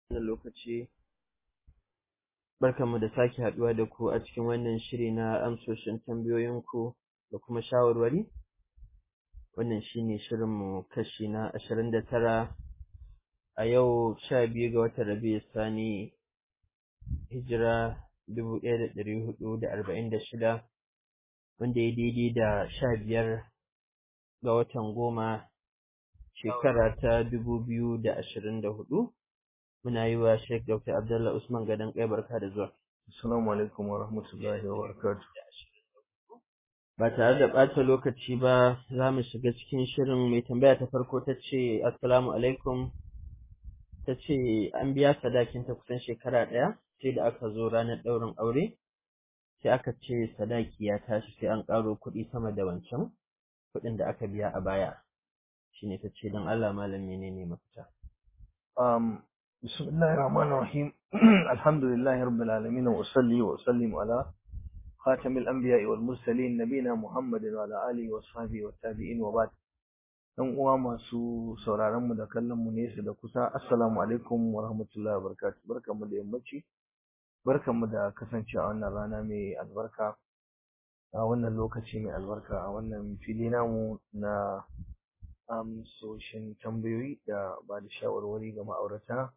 wannan lokaci barkanmu da sake haɗuwa da ku a cikin wannan shiri na amsoshin tambayoyinku da kuma shawarwari wannan shine shirinmu kashi na ashirin da tara a yau sha biyu ga watan rabiu sani hijira dubu ɗaya da ɗari hudu da arba'in da shida wanda ya daidai da sha biyar ga watan goma shekara ta dubu biyu da ashirin da hudu muna yi wa Sheikh Dr. Abdullah Usman Gadon kai barka da zuwa. Assalamu alaikum wa rahmatullahi wa barakatuh. Ba tare da ɓata lokaci ba za mu shiga cikin shirin mai tambaya ta farko ta ce Assalamu alaikum ta ce an biya sadakinta kusan shekara ɗaya sai da aka zo ranar ɗaurin aure sai aka ce sadaki ya tashi sai an ƙaro kuɗi sama da wancan kuɗin da aka biya a baya shine ta ce don Allah malam menene mafita. Um, بسم الله الرحمن الرحيم الحمد لله رب العالمين وأصلي وأسلم على خاتم الأنبياء والمرسلين نبينا محمد وعلى آله وصحبه والتابعين وبعد ɗan uwa masu sauraron mu da kallon mu nesa da kusa assalamu alaikum wa rahmatullahi wa barakatuh barkanmu da yammaci barkanmu da kasancewa a wannan rana mai albarka a wannan lokaci mai albarka a wannan fili namu na amsoshin tambayoyi da ba da shawarwari ga ma'aurata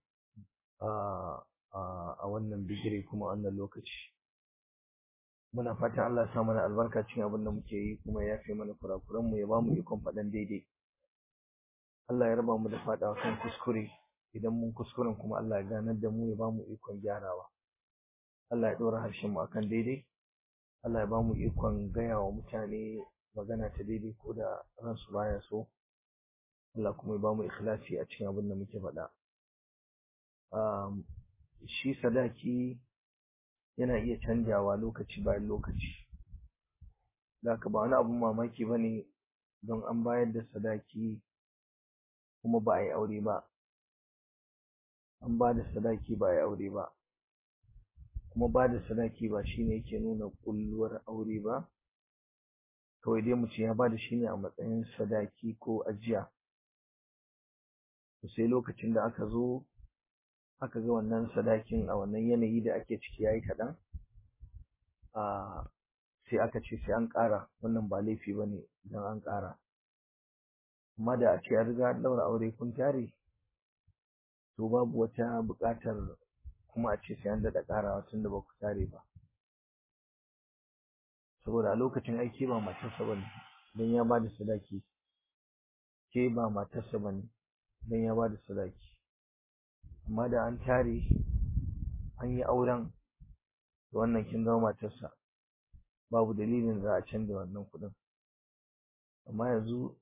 a wannan bigire kuma wannan lokaci muna fatan Allah ya sa mana albarka cikin abin da muke yi kuma ya fi mana kurakuran mu ya ba mu ikon faɗan daidai Allah ya raba mu da faɗawa kan kuskure idan mun kuskuren kuma Allah ya ganar da mu ya ba mu ikon gyarawa Allah ya ɗora harshen mu akan daidai Allah ya ba mu ikon gaya wa mutane magana ta daidai ko da ransu baya so Allah kuma ya ba mu ikhlasi a cikin abin da muke faɗa um, shi sadaki yana iya canjawa lokaci bayan lokaci da ba wani abun mamaki ba ne don an bayar da sadaki kuma ba a yi aure ba an ba da sadaki ba a yi aure ba kuma ba da sadaki ba shine yake nuna kulluwar aure ba kawai dai mutum ya ba da shi ne a matsayin sadaki ko ajiya sai lokacin da aka zo aka ga wannan sadakin a wannan yanayi da ake ciki yayi kaɗan a sai aka ce sai an ƙara wannan ba laifi ba ne idan an ƙara amma da a ce an riga an ɗaura aure kun tare to babu wata buƙatar kuma a ce sai an daɗa ƙarawa tunda ba ku tare ba saboda a lokacin aiki ba matarsa ba ne don ya ba da sadaki ke ba matarsa ba ne don ya ba da sadaki amma da an tare an yi auren da wannan kin zama matarsa babu dalilin za a canza wannan kuɗin amma yanzu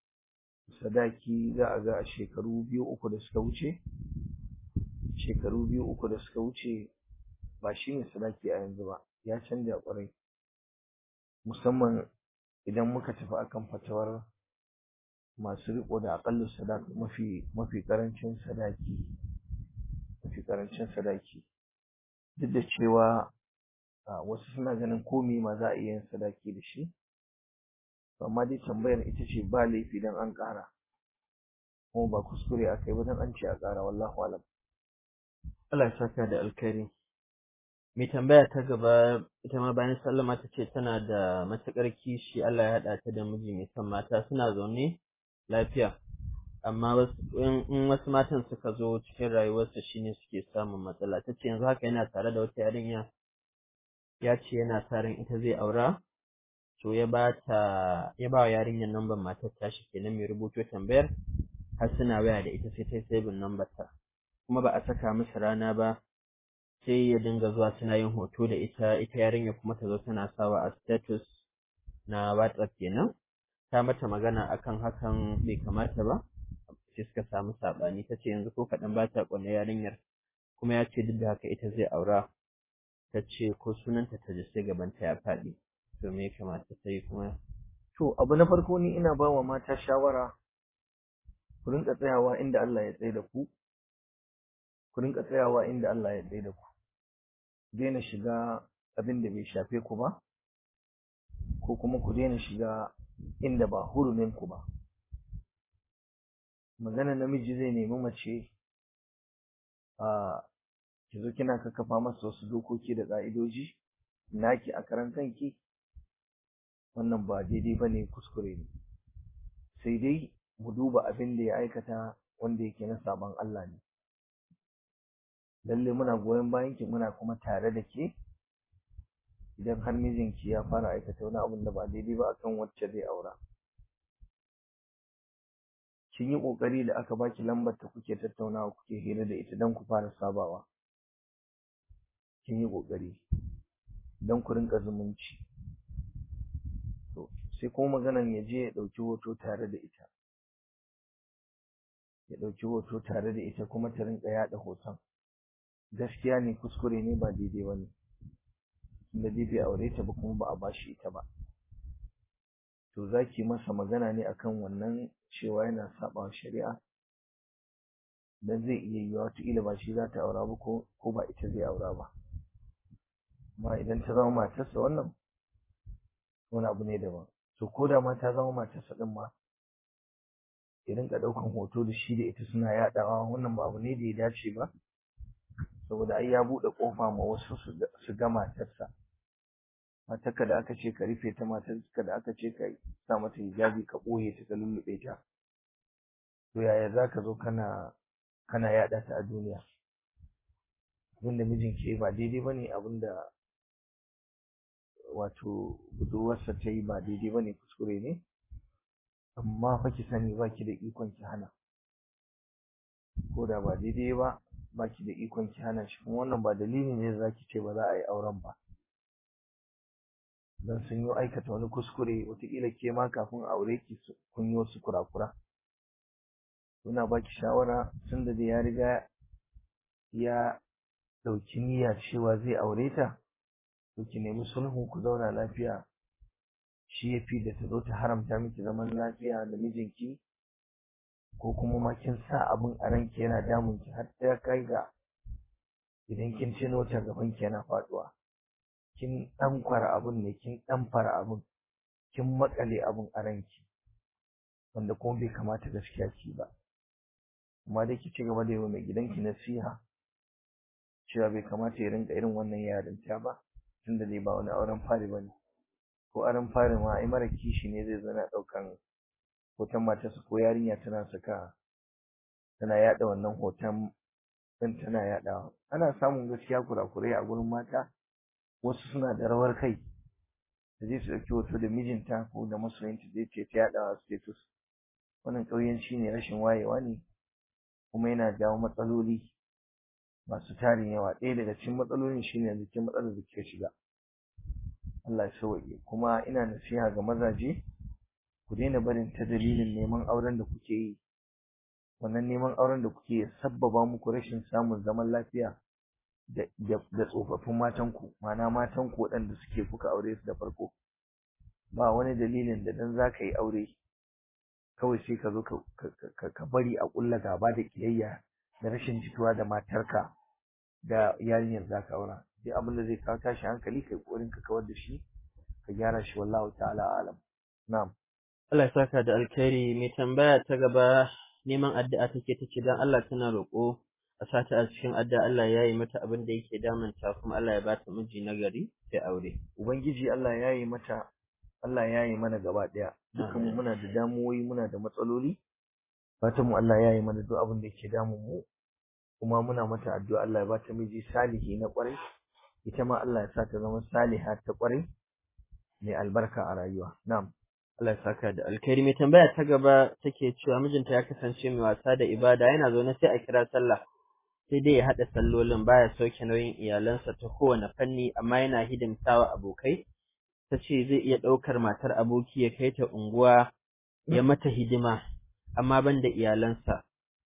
sadaki za a ga a shekaru biyu uku da suka wuce shekaru biyu uku da suka wuce ba shi ne sadaki a yanzu ba ya canja ƙwarai musamman idan muka tafi akan fatawar masu riko da aƙalla sadaki mafi mafi ƙarancin sadaki mafi ƙarancin sadaki duk da cewa wasu suna ganin komai ma za a iya yin sadaki da shi amma dai tambayar ita ce ba laifi dan an ƙara kuma ba kuskure aka yi ba dan an ce a ƙara wallahu alam Allah ya saka da alkhairi mai tambaya ta gaba ita ma bayan sallama ta ce tana da matuƙar kishi Allah ya haɗa ta da miji mai son mata suna zaune lafiya amma in wasu matan suka zo cikin rayuwarsa shine suke samun matsala ta ce yanzu haka yana tare da wata yarinya ya ce yana sa ran ita zai aura to ya ba ta ya ba wa yarinyar nambar matar tashi kenan mai rubuto tambayar har suna waya da ita sai ta yi sabin nambar ta kuma ba a saka musu rana ba sai ya dinga zuwa suna yin hoto da ita ita yarinya kuma ta zo tana sawa a status na WhatsApp kenan ta mata magana akan hakan bai kamata ba sai suka samu saɓani ta ce yanzu ko kaɗan ba ta ƙwanne yarinyar kuma ya ce duk da haka ita zai aura ta ce ko sunanta ta ji sai gabanta ya faɗi to me ya kamata ta yi kuma to abu na farko ni ina ba wa mata shawara ku rinka tsayawa inda Allah ya tsaye da ku ku rinka tsayawa inda Allah ya tsaye da ku daina shiga abin da bai shafe ku ba ko kuma ku daina shiga inda ba hurumin ku ba magana namiji zai nemi mace a ki zo kina kakkafa masa wasu dokoki da ƙa'idoji naki a karan kanki wannan ba daidai ba ne kuskure ne sai dai mu duba abin da ya aikata wanda yake na saban Allah ne lalle muna goyon bayan ki muna kuma tare da ke idan har mijinki ya fara aikata wani abin da ba daidai ba akan wacce zai aura kin yi kokari da aka baki lambar ta kuke tattaunawa kuke hira da ita don ku fara sabawa kin yi kokari don ku rinka zumunci to sai kuma maganan ya je ya ɗauki hoto tare da ita ya ɗauki hoto tare da ita kuma ta rinka yaɗa hoton gaskiya ne kuskure ne ba daidai ba ne da dai bai aure ta ba kuma ba a bashi ita ba to za ki masa magana ne akan wannan cewa yana saɓa shari'a dan zai iya yiwuwa wataƙila ba shi za ta aura ba ko ba ita zai aura ba amma idan ta zama matarsa wannan wani abu ne daban to ko da ma ta zama matarsa ɗin ma ya rinka ɗaukan hoto da shi da ita suna yaɗawa wannan ba abu ne da ya dace ba saboda ai ya buɗe ƙofa ma wasu su ga matarsa matarka da aka ce ka rufe ta matarka da aka ce ka sa mata hijabi ka ɓoye ta ka lulluɓe ta to yaya za ka zo kana kana yaɗa ta a duniya abinda mijin ke ba daidai ba ne abinda wato budurwarsa ta yi ba daidai ba ne kuskure ne amma fa ki sani ba ki da ikon ki hana ko da ba daidai ba ba ki da ikon ki hana shi kuma wannan ba dalili ne za ki ce ba za a yi auren ba don sun yi aikata wani kuskure wataƙila ke ma kafin aure ki kun yi wasu kurakura ina ba ki shawara tun da ya riga ya ɗauki niyya cewa zai aure ta to ki nemi sulhu ku zauna lafiya shi ya fi da ta zo ta haramta miki zaman lafiya da mijinki ko kuma ma kin sa abin a ranki yana damun ki har ta kai ga idan kin tuno ta gaban ki yana faduwa kin dan fara abun ne kin dan fara abun kin makale abun a ranki wanda kuma bai kamata gaskiya ki ba amma dai ki ci gaba da yi wa mai gidanki nasiha cewa bai kamata ya rinka irin wannan yarinta ba tunda dai ba wani auren fari ba ne ko auren fari ma ai mara kishi ne zai zana ɗaukan hoton matarsa ko yarinya tana saka tana yaɗa wannan hoton ɗin tana yaɗawa ana samun gaskiya kurakurai a gurin mata wasu suna da rawar kai da zai su ɗauki hoto da mijinta ko da masoyinta zai ce ta yaɗawa status wannan ƙauyenci ne rashin wayewa ne kuma yana jawo matsaloli masu tarin yawa ɗaya daga cikin matsalolin shine yanzu kin matsalar da kika shiga Allah ya sauke kuma ina nasiha ga mazaje ku daina barin ta dalilin neman auren da kuke yi wannan neman auren da kuke ya sabbaba muku rashin samun zaman lafiya da da tsofaffin matan ku ma'ana matan ku waɗanda suke kuka aure su da farko ba wani dalilin da dan zaka yi aure kawai sai ka zo ka bari a ƙulla gaba da kiyayya da rashin jituwa da matarka da yarinyar za ka aura duk abin da zai kawo tashi hankali kai kokarin ka kawar da shi ka gyara shi wallahu ta'ala alam na'am Allah ya saka da alkhairi mai tambaya ta gaba neman addu'a take tace dan Allah tana roƙo a sata a cikin addu'a Allah ya yi mata abin da yake damunta kuma Allah ya bata miji nagari sai aure ubangiji Allah ya yi mata Allah ya yi mana gaba ɗaya dukkan muna da damuwoyi muna da matsaloli fatan mu Allah ya yi mana duk abin da yake damun mu kuma muna mata addu'a Allah ya ba ta miji salihi na ƙwarai ita ma Allah ya sa ta zama saliha ta ƙwarai mai albarka a rayuwa na'am Allah ya saka da alkhairi mai tambaya ta gaba take cewa mijinta ya kasance mai wasa da ibada yana zaune sai a kira sallah sai dai ya haɗa sallolin baya sauke nauyin iyalansa ta kowane fanni amma yana hidimtawa abokai ta ce zai iya ɗaukar matar aboki ya kai ta unguwa ya mata hidima amma ban da iyalansa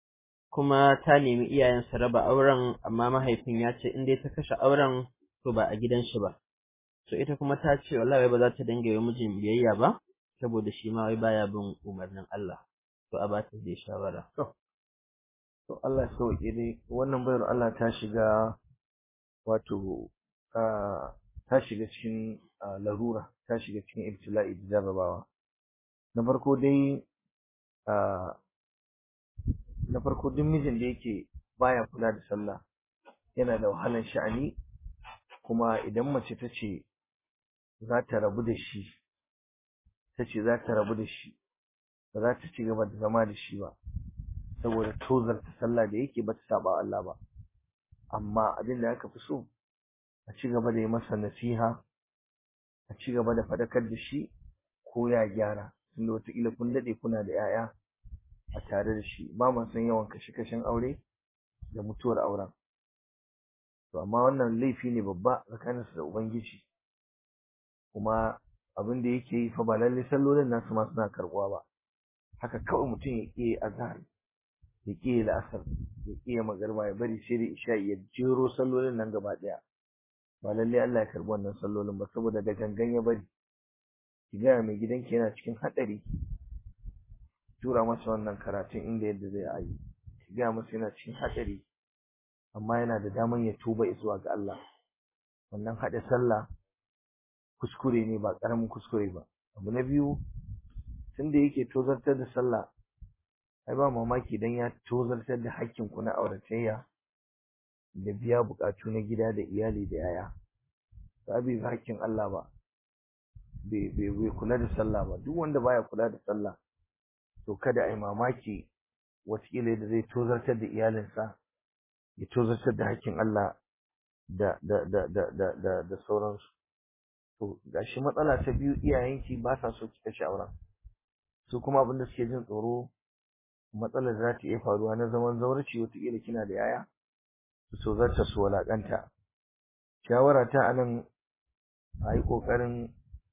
kuma ta nemi iyayensa raba auren amma mahaifin ya ce in dai ta kashe auren to ba a gidan shi ba so ita kuma ta ce wallahi ba za ta dinga yi mijin biyayya ba saboda shi ma wai baya bin umarnin Allah to a ba ta dai shawara to Allah ya sauke dai wannan bayar Allah ta shiga wato ta shiga cikin larura ta shiga cikin ibtila'i da jarrabawa na farko dai na farko duk mijin da yake baya kula da sallah yana da wahalar sha'ani kuma idan mace ta ce za ta rabu da shi ta ce za ta rabu da shi ba za ta ci gaba da zama da shi ba saboda tozarta sallah da yake ba ta saba Allah ba amma abin da aka fi so a ci gaba da yi masa nasiha a ci gaba da faɗakar da shi ko ya gyara tunda wataƙila kun daɗe kuna da 'ya'ya a tare da shi ba ma san yawan kashe-kashen aure da mutuwar auren to amma wannan laifi ne babba tsakaninsu da ubangiji kuma abin da yake yi fa ba lallai sallolin nasu ma suna karɓuwa ba haka kawai mutum ya ƙi azhar ya ƙi la'asar ya ƙi magarba ya bari sai da isha ya jero sallolin nan gaba ɗaya ba lallai Allah ya karɓi wannan sallolin ba saboda da gangan ya bari ki gaya mai gidanki yana cikin haɗari tura masa wannan karatun inda yadda zai yi ki gaya masa yana cikin haɗari amma yana da daman ya tuba zuwa ga Allah wannan haɗa sallah kuskure ne ba ƙaramin kuskure ba abu na biyu tunda yake tozartar da sallah ai ba mamaki dan ya tozartar da hakkin ku na auratayya da biya buƙatu na gida da iyali da yaya ba bai hakkin Allah ba bai bai kula da sallah ba duk wanda baya kula da sallah to kada ai mamaki wataƙila da zai tozartar da iyalinsa ya tozartar da hakkin Allah da da da da da da, da sauransu to gashi matsala ta biyu iyayenki ba sa so ki kashe auren su kuma abinda suke jin tsoro matsalar za ta iya faruwa na zaman zaurci wataƙila kina da yaya su so zarta su walaƙanta shawara ta anan a yi ƙoƙarin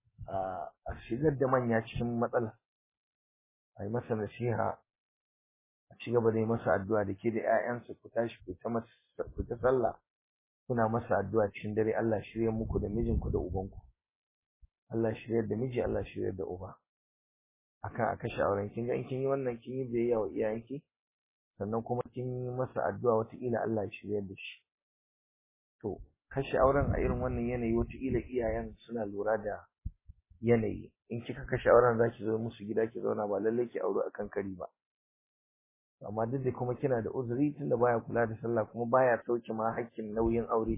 a shigar da manya cikin matsala a yi masa nasiha a ci gaba da yi masa addu'a da ke da 'ya'yansa ku tashi ku ta sallah kuna masa addu'a cikin dare Allah shirya muku da mijinku da ubanku Allah shiryar da miji Allah shiryar da uba akan a kashe auren kin ga in kin yi wannan kin yi biyayya wa iyayenki sannan kuma kin yi masa addu'a wataƙila Allah ya shiryar da shi to kashe auren a irin wannan yanayi wataƙila iyayen suna lura da yanayi in kika kashe auren zaki zo musu gida ki zauna ba lallai ki aure akan kari ba amma duk da kuma kina da uzuri tunda baya kula da sallah kuma baya sauke ma hakkin nauyin aure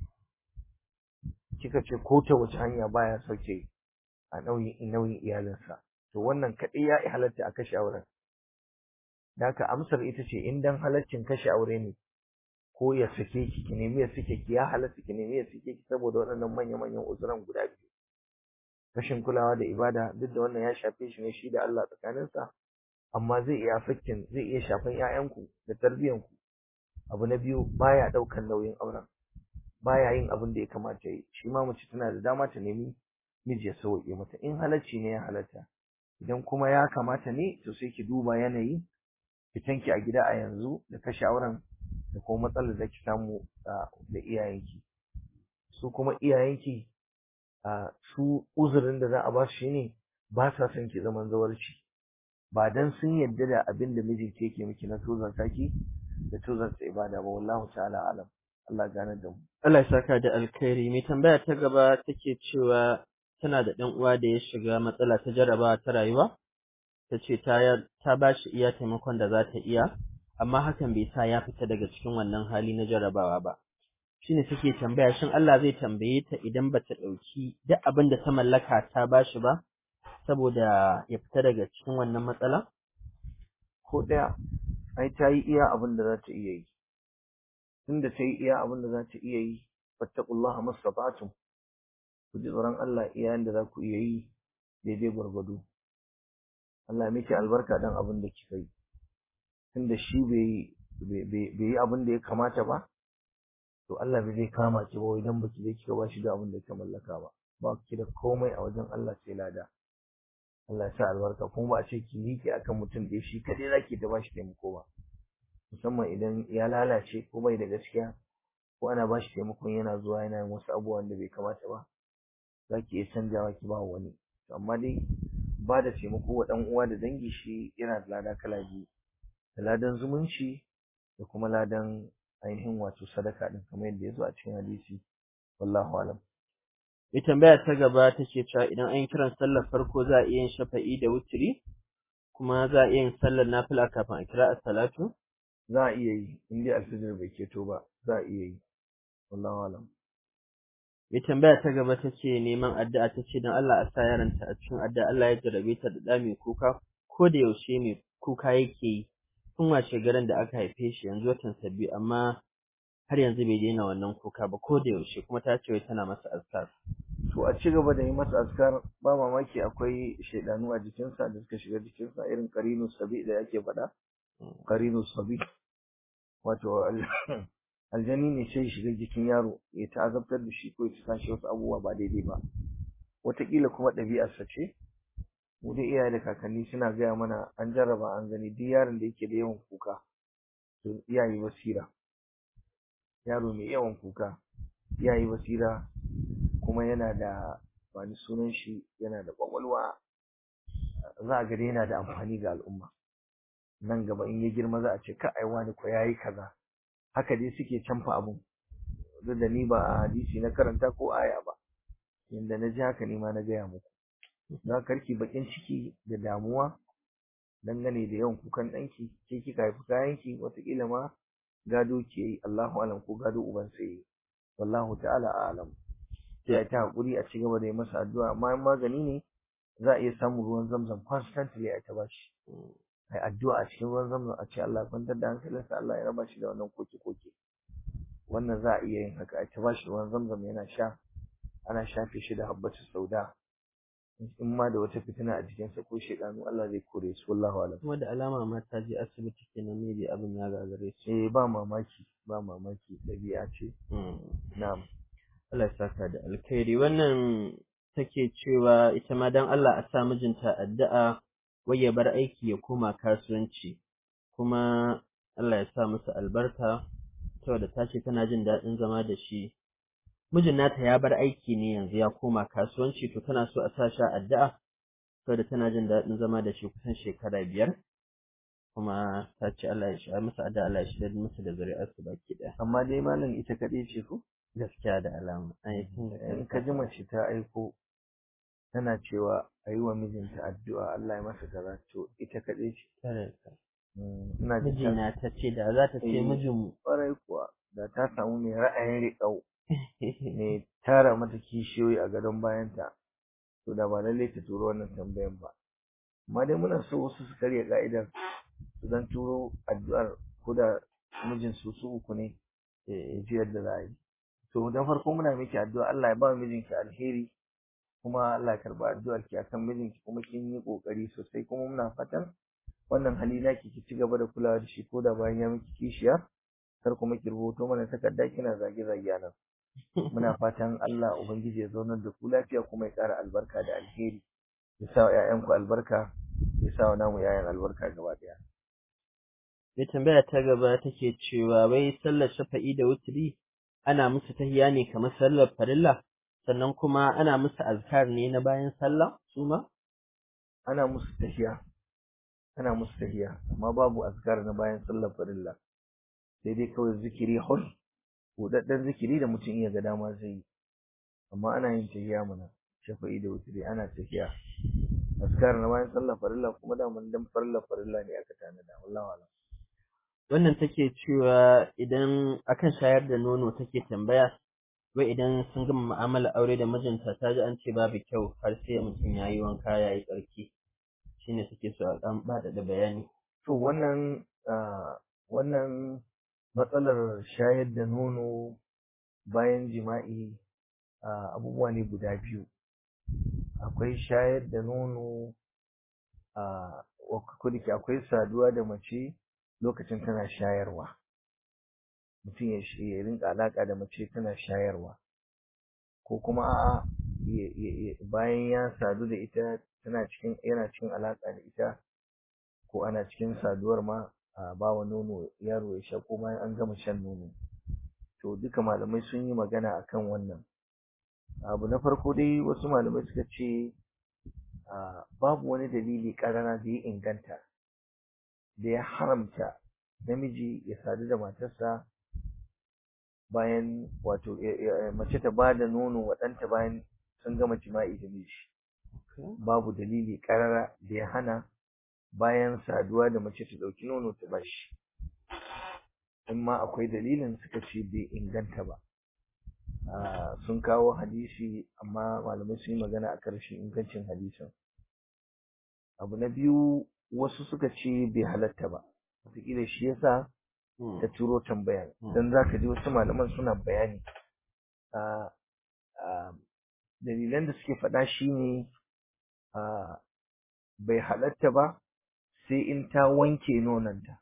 kika ce ko ta wace hanya baya sauke a nauyin nauyin iyalinsa to wannan kaɗai ya halatta a kashe auren da haka amsar ita ce in dan halaccin kashe aure ne ko ya sake ki ki nemi ya sake ki ya halatta ki nemi ya sake ki saboda waɗannan manya manyan uzuran guda biyu rashin kulawa da ibada duk da wannan ya shafe shi ne shi da Allah tsakaninsa amma zai iya fakkin zai iya shafan ƴaƴanku da tarbiyyanku abu na biyu baya ɗaukan nauyin auren baya yin abin da ya kamata yi shi ma mace tana da dama ta nemi miji ya sauke mata in halacci ne ya halatta idan kuma ya kamata ne to sai ki duba yanayi fitanki a gida a yanzu da kashe auren da kuma matsalar da ki samu da iyayenki su kuma iyayenki su uzurin da za a ba su shine ba sa son ki zaman zawarci ba dan sun yarda da abin da mijinki yake miki na tozarta ki da tozarta ibada ba wallahu ta'ala alam Allah gane da mu Allah ya saka da alkhairi mai tambaya ta gaba take cewa tana da ɗan uwa da ya shiga matsala ta jarabawa ta rayuwa ta ce ta ba shi iya taimakon da za ta iya amma hakan bai sa ya fita daga cikin wannan hali na jarabawa ba shine take tambaya shin Allah zai tambaye ta idan bata ɗauki duk abin da ta mallaka ta ba shi ba saboda ya fita daga cikin wannan matsala ko ɗaya ai ta yi iya abin da za ta iya yi tunda ta yi iya abin da za ta iya yi fattaqullaha mastata'tum ku ji tsoron Allah iya da za ku iya yi daidai gwargwado Allah miki albarka dan abin da kika yi tunda shi bai bai yi abin da ya kamata ba to Allah bai zai kama ki ba idan baki je kika ba shi da abin da kika mallaka ba ba ki da komai a wajen Allah sai lada Allah ya sa albarka kuma ba a ce ki miƙe akan mutum da shi kadai zaki ta bashi taimako ba musamman idan ya lalace ko bai da gaskiya ko ana bashi taimakon yana zuwa yana yin wasu abubuwan da bai kamata ba zaki iya canjawa ki ba wani amma dai ba da taimako wa ɗan uwa da dangi shi yana da lada kala biyu da ladan zumunci da kuma ladan ainihin wato sadaka din kamar yadda ya zo a cikin hadisi wallahu alam mai tambaya ta gaba ta ce cewa idan an yi kiran sallar farko za a iya yin shafa'i da wutiri kuma za a iya yin sallar nafila kafin a kira as-salatu za a iya yi in dai alfijir bai keto ba za a iya yi wallahu alam mai tambaya ta gaba ta ce neman addu'a ta ce don Allah a sa yaranta a cikin addu'a Allah ya jarabe ta da ɗa mai kuka ko da yaushe mai kuka yake yi tun washe garin da aka haife shi yanzu watan sabbi amma har yanzu bai daina wannan kuka ba ko da yaushe kuma ta ce wai tana masa azkar to a ci gaba da yi masa askar ba mamaki akwai shaidanu a jikinsa da suka shiga jikinsa irin karinu sabi da yake faɗa karinu sabi wato al- aljani ne sai shiga jikin yaro ya ta'azabtar da shi ko ya sa shi wasu abubuwa ba daidai ba wataƙila kuma ɗabi'arsa ce mu dai iyaye da kakanni suna gaya mana an jarraba an gani duk yaron da yake da yawan kuka to iyaye basira yaro mai yawan kuka iyaye basira kuma yana da wani sunan shi yana da ƙwaƙwalwa za a ga dai yana da amfani ga al'umma nan gaba in ya girma za a ce ka ai wani ko yayi kaza haka dai suke canfa abun duk da ni ba a hadisi na karanta ko aya ba inda na ji haka ni ma na gaya muku za karki bakin ciki da damuwa dangane da yawan kukan ɗanki ke kika haifi kayanki wataƙila ma gado ke yi Allahu alam ko gado uban sai yi wallahu ta'ala a'lam sai ta hakuri a ci gaba da yi masa addu'a amma in magani ne za a iya samun ruwan zamzam constantly a ta bashi ai addu'a a cikin ruwan zamzam a ce Allah ya kwantar da hankalinsa Allah ya raba shi da wannan koke koke wannan za a iya yin haka a ta bashi ruwan zamzam yana sha ana shafe shi da habbatu sauda in ma da wata fitina a jikinsa ko shedanu Allah zai kore su wallahu alam kuma da alama ma ta je asibiti kenan ne bai abin ya gagare su eh ba mamaki ba mamaki dabi'a ce na'am Allah ya saka da alkhairi wannan take cewa ita ma dan Allah a sa mijinta addu'a wai ya bar aiki ya koma kasuwanci kuma Allah ya sa musu albarka saboda ta ce tana jin daɗin zama da shi mijin nata ya bar aiki ne yanzu ya koma kasuwanci to tana so a sa shi addu'a saboda tana jin daɗin zama da shi kusan shekara biyar kuma ta ce Allah ya sha masa addu'a Allah ya shirya musu da zuri'arsu baki ɗaya amma dai malam ita kaɗai ce ko gaskiya da alama ai in ka ji mace ta aiko tana cewa a yi wa mijinta addu'a Allah ya masa kaza to ita kaɗai ce tare ka ina jin ta mijina ta ce da za ta ce Eh. mijin ƙwarai kuwa da ta samu mai ra'ayin riƙau mai tara mata kishiyoyi a gadon bayanta to da ba lallai ta turo wannan tambayan ba amma dai muna so wasu su karya ka'idar su dan turo addu'ar ko da mijin su su uku ne ya ji yadda za a yi to da farko muna miki addu'a Allah ya ba mijinki alheri kuma Allah ya karba addu'ar ki akan mijinki kuma kin yi kokari sosai kuma muna fatan wannan hali naki ki ci gaba da kulawa da shi ko da bayan ya miki kishiya kar kuma ki rubuto mana takarda kina zage zage nan muna fatan Allah ubangiji ya zaunar da ku lafiya kuma ya ƙara albarka da alheri ya sa wa ƴaƴanku albarka ya sa wa namu ƴaƴan albarka gaba ɗaya mai tambaya ta gaba take cewa wai sallar shafa'i da wutri ana musu tahiya ne kamar sallar farilla sannan kuma ana musu azkar ne na bayan sallah su ma ana musu tahiya ana musu tahiya amma babu azkar na bayan sallar farilla sai dai kawai zikiri hul budadden zikiri da mutum iya ga dama zai yi amma ana yin tahiya mana shafa'i da wutri ana tahiya azkar na bayan sallar farilla kuma da mun dan farilla farilla ne aka tanada wallahi alam wannan take cewa idan akan shayar da nono take tambaya wai idan sun gama mu'amala aure da mijinta ta ji an ce babu kyau har sai mutum ya yi wanka ya yi tsarki shine suke so a ɗan bada da bayani to wannan ah, wannan matsalar shayar da nono bayan jima'i ah, abubuwa ne guda biyu akwai shayar da nono a kodake akwai saduwa da mace lokacin tana shayarwa mutum ya shi- ya rinka alaka da mace tana shayarwa ko kuma a'a ya- ya- ya- bayan ya sadu da ita tana cikin yana cikin alaka da ita ko ana cikin saduwar ma a bawa nono yaro ya sha ko bayan an gama shan nono to duka malamai sun yi magana akan wannan abu na farko dai wasu malamai suka ce a babu wani dalili ƙarara da ya inganta da ya haramta namiji ya sadu da matarsa bayan wato ya- ya- mace ta ba da nono wa ɗanta bayan sun gama jima'i da miji babu dalili ƙarara da ya hana bayan saduwa da mace ta ɗauki nono ta bashi in ma akwai dalilin suka ce bai inganta ba sun kawo hadisi amma malamai sun yi magana a ƙarshen ingancin hadisin abu na biyu wasu suka ce bai halatta ba wataƙila shi yasa ta turo tambaya don za ka ji wasu malaman suna bayani dalilan da suke faɗa shi ne bai halatta ba sai in ta wanke nonanta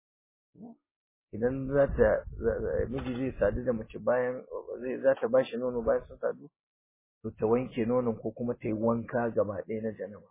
idan za ta miji zai sadu da mace bayan zai za ta bashi nono bayan sun sadu to ta wanke nonon ko kuma ta yi wanka gaba ɗaya na janaba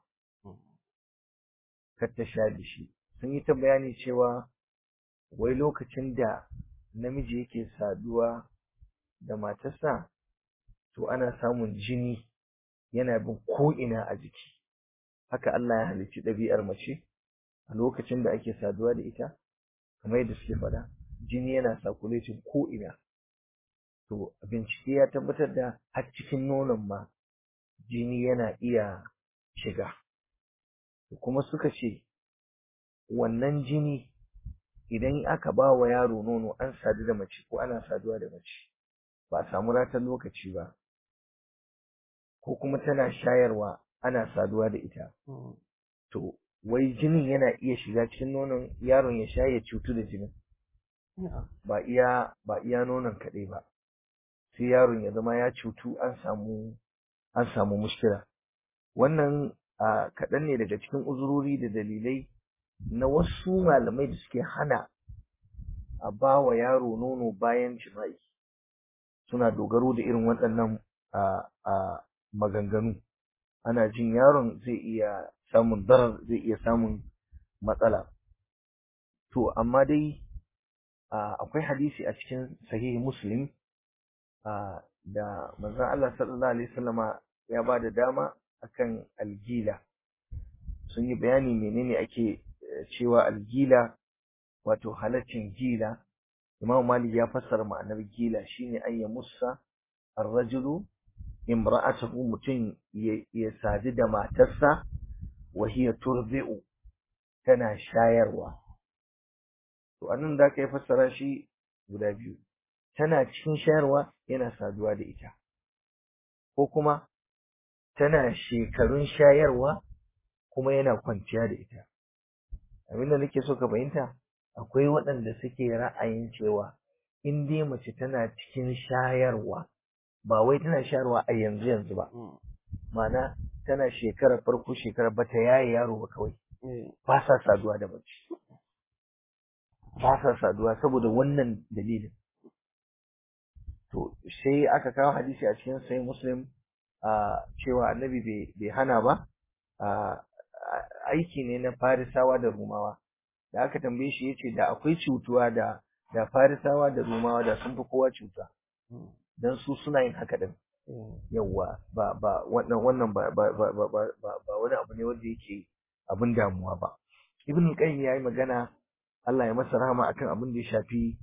kar ta sha da shi sun yi ta bayani cewa wai lokacin da namiji yake saduwa da matarsa to ana samun jini yana bin ko'ina a jiki haka Allah ya halicci ɗabi'ar mace a lokacin da ake saduwa da ita kamar yadda suke faɗa jini yana circulating ko'ina to bincike ya tabbatar da har cikin nonon ma jini yana iya shiga kuma suka ce wannan jini idan aka ba wa yaro nono an sadu da mace ko ana saduwa da mace ba a samu ratan lokaci ba ko kuma tana shayarwa ana saduwa da ita to wai jinin yana iya shiga cikin nonon yaron ya sha ya cutu da jinin ba iya ba iya nonon kaɗai ba sai yaron ya zama ya cutu an samu an samu mushkila wannan a kaɗan ne daga cikin uzurori da dalilai na wasu malamai da suke hana a ba wa yaro nono bayan jima'i suna dogaro da irin waɗannan a maganganu ana jin yaron zai iya samun darar zai iya samun matsala to amma dai akwai hadisi a cikin sahihi muslim da manzon Allah sallallahu alaihi wasallama ya ba da dama akan algila sun yi bayani menene ake cewa algila wato halaccin gila Imam Malik ya fassara ma'anar gila shine an ya musa ar-rajulu imra'atahu mutum ya sadu da matarsa wa hiya turbi'u tana shayarwa to anan da kai fassara shi guda biyu tana cikin shayarwa yana saduwa da ita ko kuma tana shekarun shayarwa kuma yana kwanciya da ita abin da nake so ka fahimta akwai waɗanda suke ra'ayin cewa in dai mace tana cikin shayarwa ba wai tana shayarwa a yanzu yanzu ba ma'ana tana shekarar farko shekarar bata yaye yaro ba kawai ba sa saduwa da mace ba sa saduwa saboda wannan dalilin to sai aka kawo hadisi a cikin sai muslim cewa annabi bai hana ba aiki ne na farisawa da rumawa da aka tambaye shi yace da akwai cutuwa da da farisawa da rumawa da sun fi kowa cuta dan su suna yin haka din yawa ba ba wannan wannan ba ba ba ba ba wani abu ne wanda yake abin damuwa ba ibn qayyim yayi magana Allah ya masa rahama akan abin da ya shafi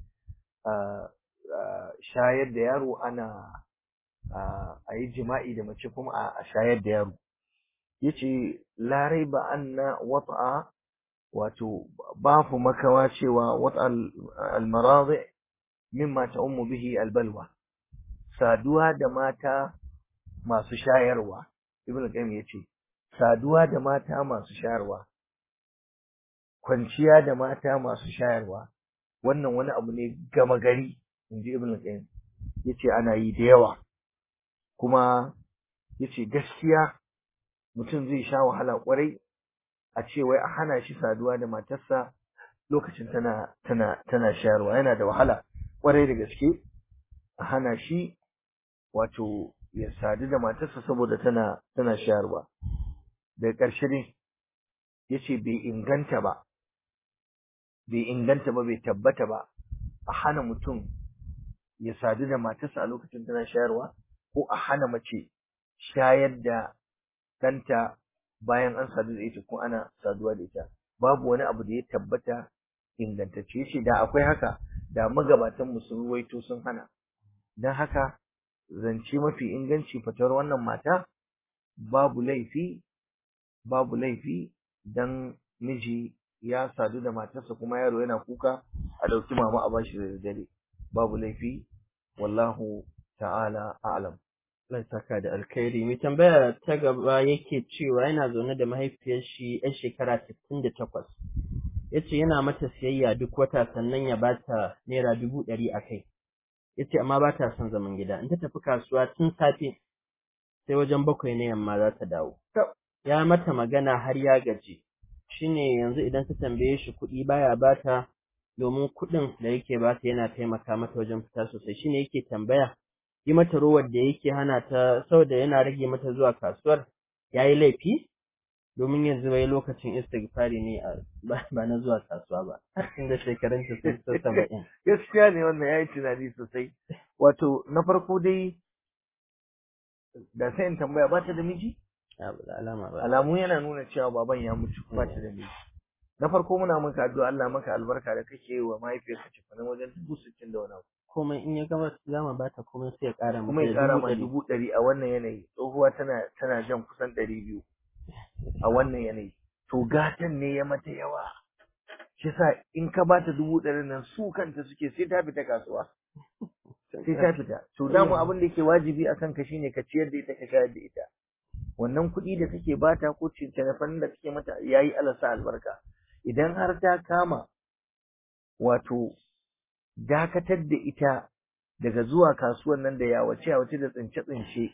shayar da yaro ana a yi jima'i da mace kuma a shayar da yaro yace la raiba anna wat'a wato babu makawa cewa wat'a al-maradi mimma ta'ummu bihi al-balwa saduwa da mata masu shayarwa ibnu qayyim yace saduwa da mata masu shayarwa kwanciya da mata masu shayarwa wannan wani abu ne gama gari inji ibnu qayyim yace ana yi da yawa kuma yace gaskiya mutum zai sha wahala kwarai a ce wai a hana shi saduwa da matarsa lokacin tana tana tana shayarwa yana da wahala kwarai da gaske a hana shi wato ya sadu da matarsa saboda tana tana shayarwa daga ƙarshe ne yace bai inganta ba bai inganta ba bai tabbata ba a hana mutum ya sadu da matarsa a lokacin tana shayarwa ko a hana mace shayar da ɗanta bayan an sadu da ita ko ana saduwa da ita babu wani abu da ya tabbata ingantacce ce da akwai haka da magabatan mu sun ruwaito sun hana don haka zance mafi inganci fatawar wannan mata babu laifi babu laifi dan miji ya sadu da matarsa kuma yaro yana kuka a ɗauki mama a bashi da daddare babu laifi wallahu ta'ala a'lam Allah saka da alkhairi mai tambaya ta gaba yake cewa yana zaune da mahaifiyar shi yan shekara 68 yace yana mata siyayya duk wata sannan ya bata naira dubu ɗari a kai yace amma ba ta son zaman gida in ta tafi kasuwa tun safe sai wajen bakwai na yamma za ta dawo ya mata magana har ya gaji shine yanzu idan ta tambaye shi kuɗi baya bata domin kuɗin da yake bata yana taimaka mata wajen fita sosai shine yake tambaya yi mata rowar da yake hana ta saboda yana rage mata zuwa kasuwar yayi laifi domin yanzu bai lokacin istighfari ne ba na zuwa kasuwa ba inda shekarun ta sun ta saba'in gaskiya ne wannan yayi tunani sosai wato na farko dai da sai in tambaya ba ta da miji alama ba alamu yana nuna cewa baban ya mutu ba ta da miji na farko muna maka addu'a Allah maka albarka da kake yi wa mahaifiyarka cikin wajen dubu sittin da wani abu komai in ya gama zama ba ta komai sai ya ƙara kuma ya ƙara ma dubu ɗari a wannan yanayi tsohuwa tana tana jan kusan ɗari biyu a wannan yanayi to gatan ne ya mata yawa shi sa in ka ba ta dubu ɗari nan su kanta suke sai ta fita kasuwa sai ta fita to damu abin da yake wajibi a kanka shine ka ciyar da ita ka shayar da ita wannan kuɗi da kake bata ko telefon da kake mata yayi alasa albarka idan har ta kama wato dakatar da ita daga zuwa kasuwan nan da yawace yawace da tsince tsince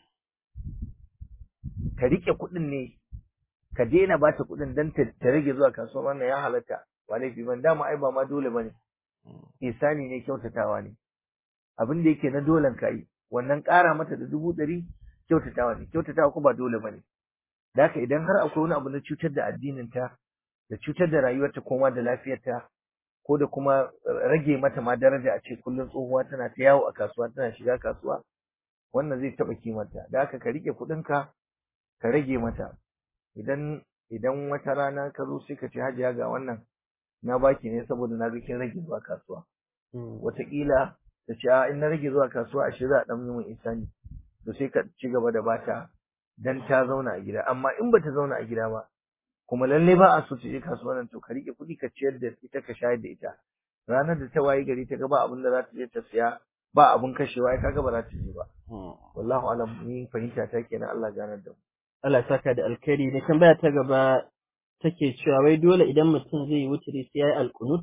ka rike kuɗin ne ka daina ba ta kuɗin don ta rage zuwa kasuwa wannan ya halatta ba laifi ban dama ai ba ma dole bane isani ne kyautatawa ne abin da yake na dolen ka yi wannan ƙara mata da dubu ɗari kyautatawa ne kyautatawa ko ba dole bane da haka idan har akwai wani abu na cutar da addinin ta da cutar da rayuwarta ko ma da lafiyarta ko da kuma rage mata ma daraja a ce kullum tsohuwa tana ta yawo a kasuwa tana shiga kasuwa wannan zai taɓa kimarta da haka ka rike kuɗinka ka rage mata idan idan wata rana ka zo sai ka ce hajiya ga wannan na baki ne saboda na ga kin rage zuwa kasuwa wataƙila ta ce a in na rage zuwa kasuwa a za a ɗan yi min isani to sai ka ci gaba da bata dan ta zauna a gida amma in bata zauna a gida ba kuma lalle ba a so ta je kasuwa nan to ka rike kuɗi ka ciyar da ita ka shayar da ita ranar da ta wayi gari ta ga ba abin da za ta je ta siya ba abin kashewa ai kaga ba za ta je ba wallahu alam ni fahimta ta kenan Allah ganar da mu Allah saka da alkhairi ne tambaya ta gaba take cewa wai dole idan mutum zai yi wuturi sai yayi alqunut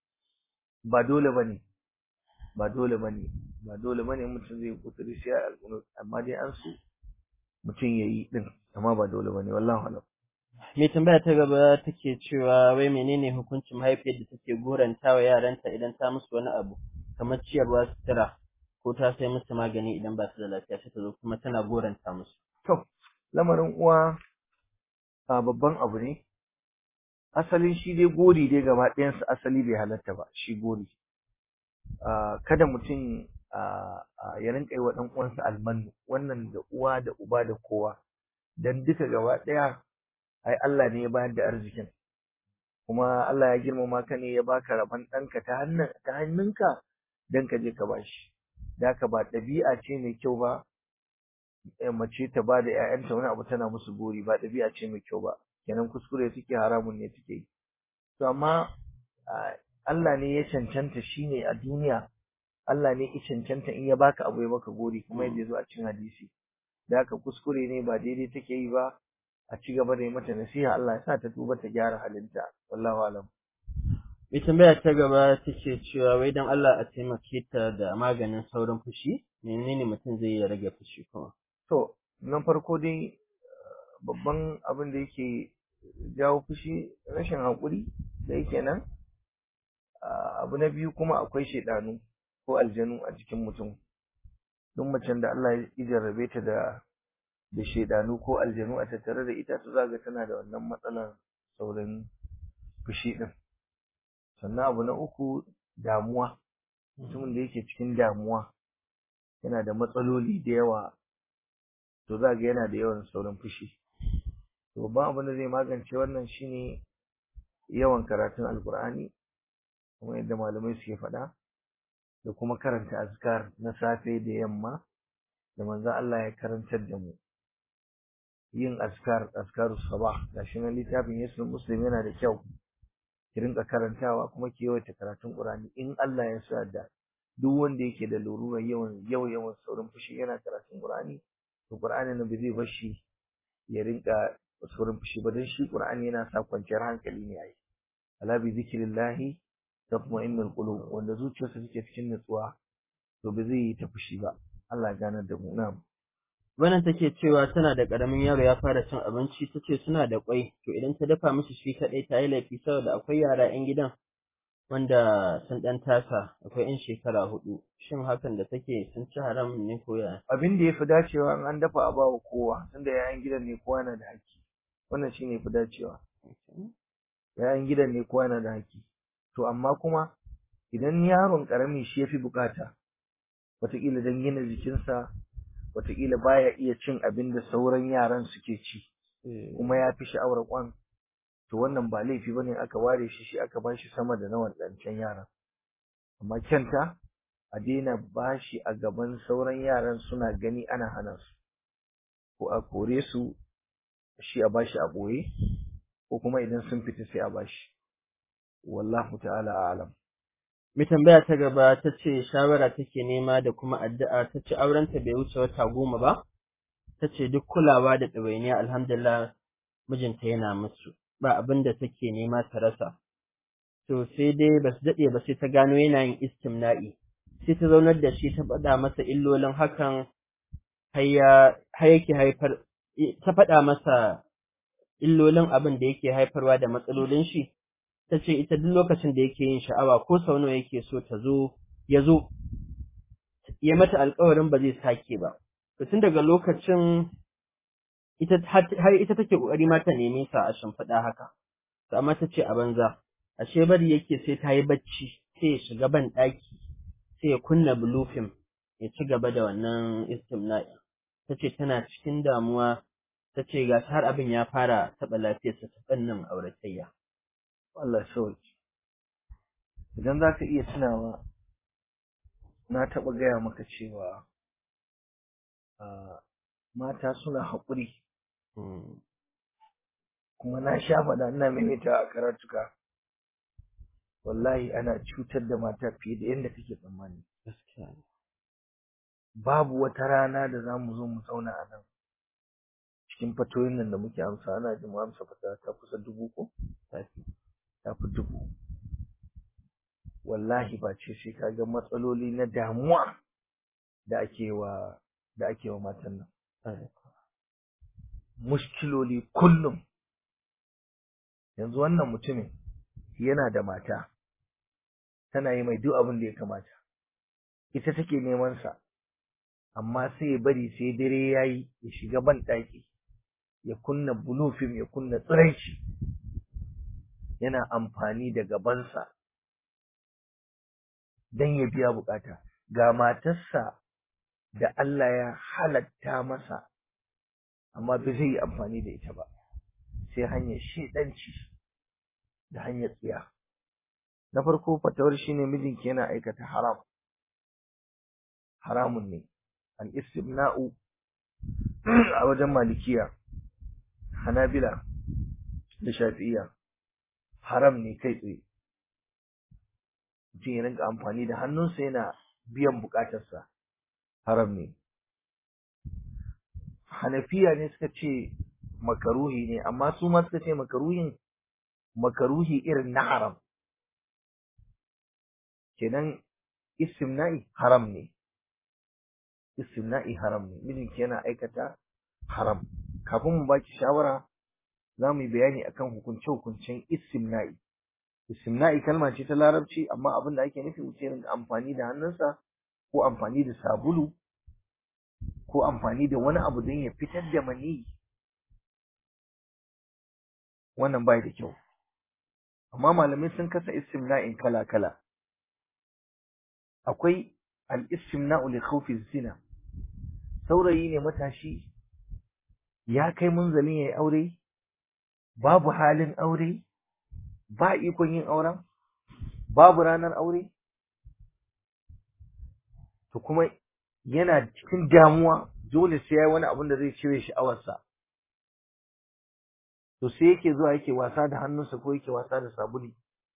ba dole bane ba dole bane ba dole bane mutum zai yi wuturi sai yayi alqunut amma dai an so mutum yayi din amma ba dole bane wallahi alam mai tambaya ta gaba take cewa wai menene hukuncin mahaifiyar da take goranta wa yaranta idan ta musu wani abu kamar ciyarwa sutura ko ta sai musu magani idan ba su da lafiya sai ta zo kuma tana goranta musu to lamarin uwa a babban abu ne asalin shi dai gori dai gaba ɗayansa asali bai halatta ba shi gori kada mutum ya rinka yi wa ɗan uwansa almanu wannan da uwa da uba da kowa dan duka gaba ɗaya ai Allah ne ya bayar da arzikin kuma Allah ya girmama ka ne ya baka rabon ɗanka ta hannun ta hannunka dan ka je ka bashi da ka ba ɗabi'a ce mai kyau ba mace ta ba da ‘ya'yanta wani abu tana musu gori ba ɗabi'a ce mai kyau ba kenan kuskure suke haramun ne suke yi to amma Allah ne ya cancanta shine a duniya Allah ne ya cancanta in ya baka abu ya baka gori kuma yadda zo a cikin hadisi da haka kuskure ne ba daidai take yi ba a ci gaba da yi mata nasiha Allah ya sa ta tuba ta gyara halinta wallahu alam mai tambaya ta gaba take cewa wai dan Allah a taimake ta da maganin saurin fushi menene mutum zai ya rage fushi kuma to na farko dai babban abin da yake jawo fushi rashin haƙuri da yake nan abu na biyu kuma akwai shaidanu ko aljanu a jikin mutum duk macen da Allah ya jarrabe ta da da shaidanu ko aljanu a tattare da ita to zaga tana da wannan matsalar saurin fushi din sannan abu na uku damuwa mutumin da yake cikin damuwa yana da matsaloli da yawa to za ga yana da yawan saurin fushi to babban abin da zai magance wannan shine yawan karatun alkur'ani kuma yadda malamai suke faɗa da kuma karanta azkar na safe da yamma da manzo Allah ya karantar da mu yin azkar azkarus sabah gashi nan littafin yasul muslim yana da kyau ki rinka karantawa kuma ki yawaita karatun Qur'ani in Allah ya sa da duk wanda yake da larurar yawan yawan yawan saurin fushi yana karatun Qur'ani to Qur'ani na ba zai bar shi ya rinka saurin fushi ba dan shi Qur'ani yana sa kwanciyar hankali ne ai ala bi zikrillahi tatma'innul qulub wanda zuciyarsa take cikin nutsuwa to ba zai yi ta fushi ba Allah ya ganar da mu na'am Wannan take cewa tana da ƙaramin yaro ya fara cin abinci ta ce suna da ƙwai to idan ta dafa mishi shi kaɗai ta yi laifi saboda akwai yara 'yan gidan wanda sun ɗan tasa akwai 'yan shekara hudu shin hakan da take sun ci haram ne ko ya abin da yafi dacewa in an dafa a bawa kowa tunda yayan gidan ne kowa yana da haƙƙi wannan shine yafi dacewa yayan gidan ne kowa yana da haƙƙi to amma kuma idan yaron ƙarami shi yafi bukata wataƙila don gina jikinsa wataƙila baya iya cin abin da sauran yaran suke ci kuma ya fi sha'awar kwan to wannan ba laifi bane aka ware shi shi aka bashi sama da na wadancan yaran amma kyanta a daina bashi a gaban sauran yaran suna gani ana hana su ko a kore su shi a bashi a boye ko kuma idan sun fita sai a bashi wallahu ta'ala a'lam Mai tambaya ta gaba ta ce shawara take nema da kuma addu'a ta ce aurenta bai wuce wata goma ba, ta ce duk kulawa da ɗawainiya alhamdulillah mijinta yana musu, ba abin da take nema ta rasa. To sai dai ba su daɗe ba sai ta gano yana yin istimna'i, sai ta zaunar da shi ta faɗa masa illolin hakan har yake haifar, ta faɗa masa illolin abin da yake haifarwa da matsalolin shi. ta ce ita duk lokacin da yake yin sha'awa ko sau nawa yake so ta zo ya zo ya mata alkawarin ba zai sake ba to tun daga lokacin ita har ita take kokari ma ta neme sa a shimfiɗa haka to amma ta ce a banza ashe bari yake sai ta yi bacci sai ya shiga ban ɗaki sai ya kunna bulufin ya ci gaba da wannan istimna'i ta ce tana cikin damuwa ta ce ga har abin ya fara taɓa lafiyarsa ta fannin auratayya Allah sauki idan za ka iya tunawa na taɓa gaya maka cewa mata suna haƙuri kuma na sha faɗa ina maimaita a karatuka wallahi ana cutar da mata fiye da yadda kake tsammani babu wata rana da za mu zo mu zauna a nan cikin fatoyin nan da muke amsa ana jin mu amsa fata ta kusa dubu ko ta fi dubu wallahi ba ce sai ka ga matsaloli na damuwa da ake wa da ake wa matan nan mushkiloli kullum yanzu wannan mutumin yana da mata tana yi mai duk abin da ya kamata ita take neman sa amma sai ya bari sai dare yayi ya shiga ban ɗaki ya kunna bulufin ya kunna tsiraici yana amfani da gabansa don ya biya bukata ga matarsa da Allah ya halatta masa amma ba zai yi amfani da ita ba sai hanyar shedanci da hanyar tsiya na farko fatawar shine mijinki yana aikata haram haramun ne al istimna'u a wajen malikiya hanabila da shafi'iya haram ne kai tsaye mutum ya rinka amfani da hannunsa yana biyan bukatarsa haram ne hanafiya ne suka ce makaruhi ne amma su ma suka ce makaruhin makaruhi irin na haram kenan istimna'i haram ne istimna'i haram ne mijinki yana aikata haram kafin mu baki shawara za mu yi bayani akan hukunce-hukuncen istimna'i istimna'i kalma ce ta larabci amma abin da ake nufi mutum rinka amfani da hannunsa ko amfani da sabulu ko amfani da wani abu don ya fitar da maniyi wannan bai da kyau amma malamai sun kasa istimna'in kala-kala akwai al-istimna'u li khawfi zina saurayi ne matashi ya kai munzalin yayi aure babu halin aure ba ikon yin auren babu ranar aure to kuma yana cikin damuwa dole sai yayi wani abin da zai cire sha'awarsa to sai yake zuwa yake wasa da hannunsa ko yake wasa da sabuli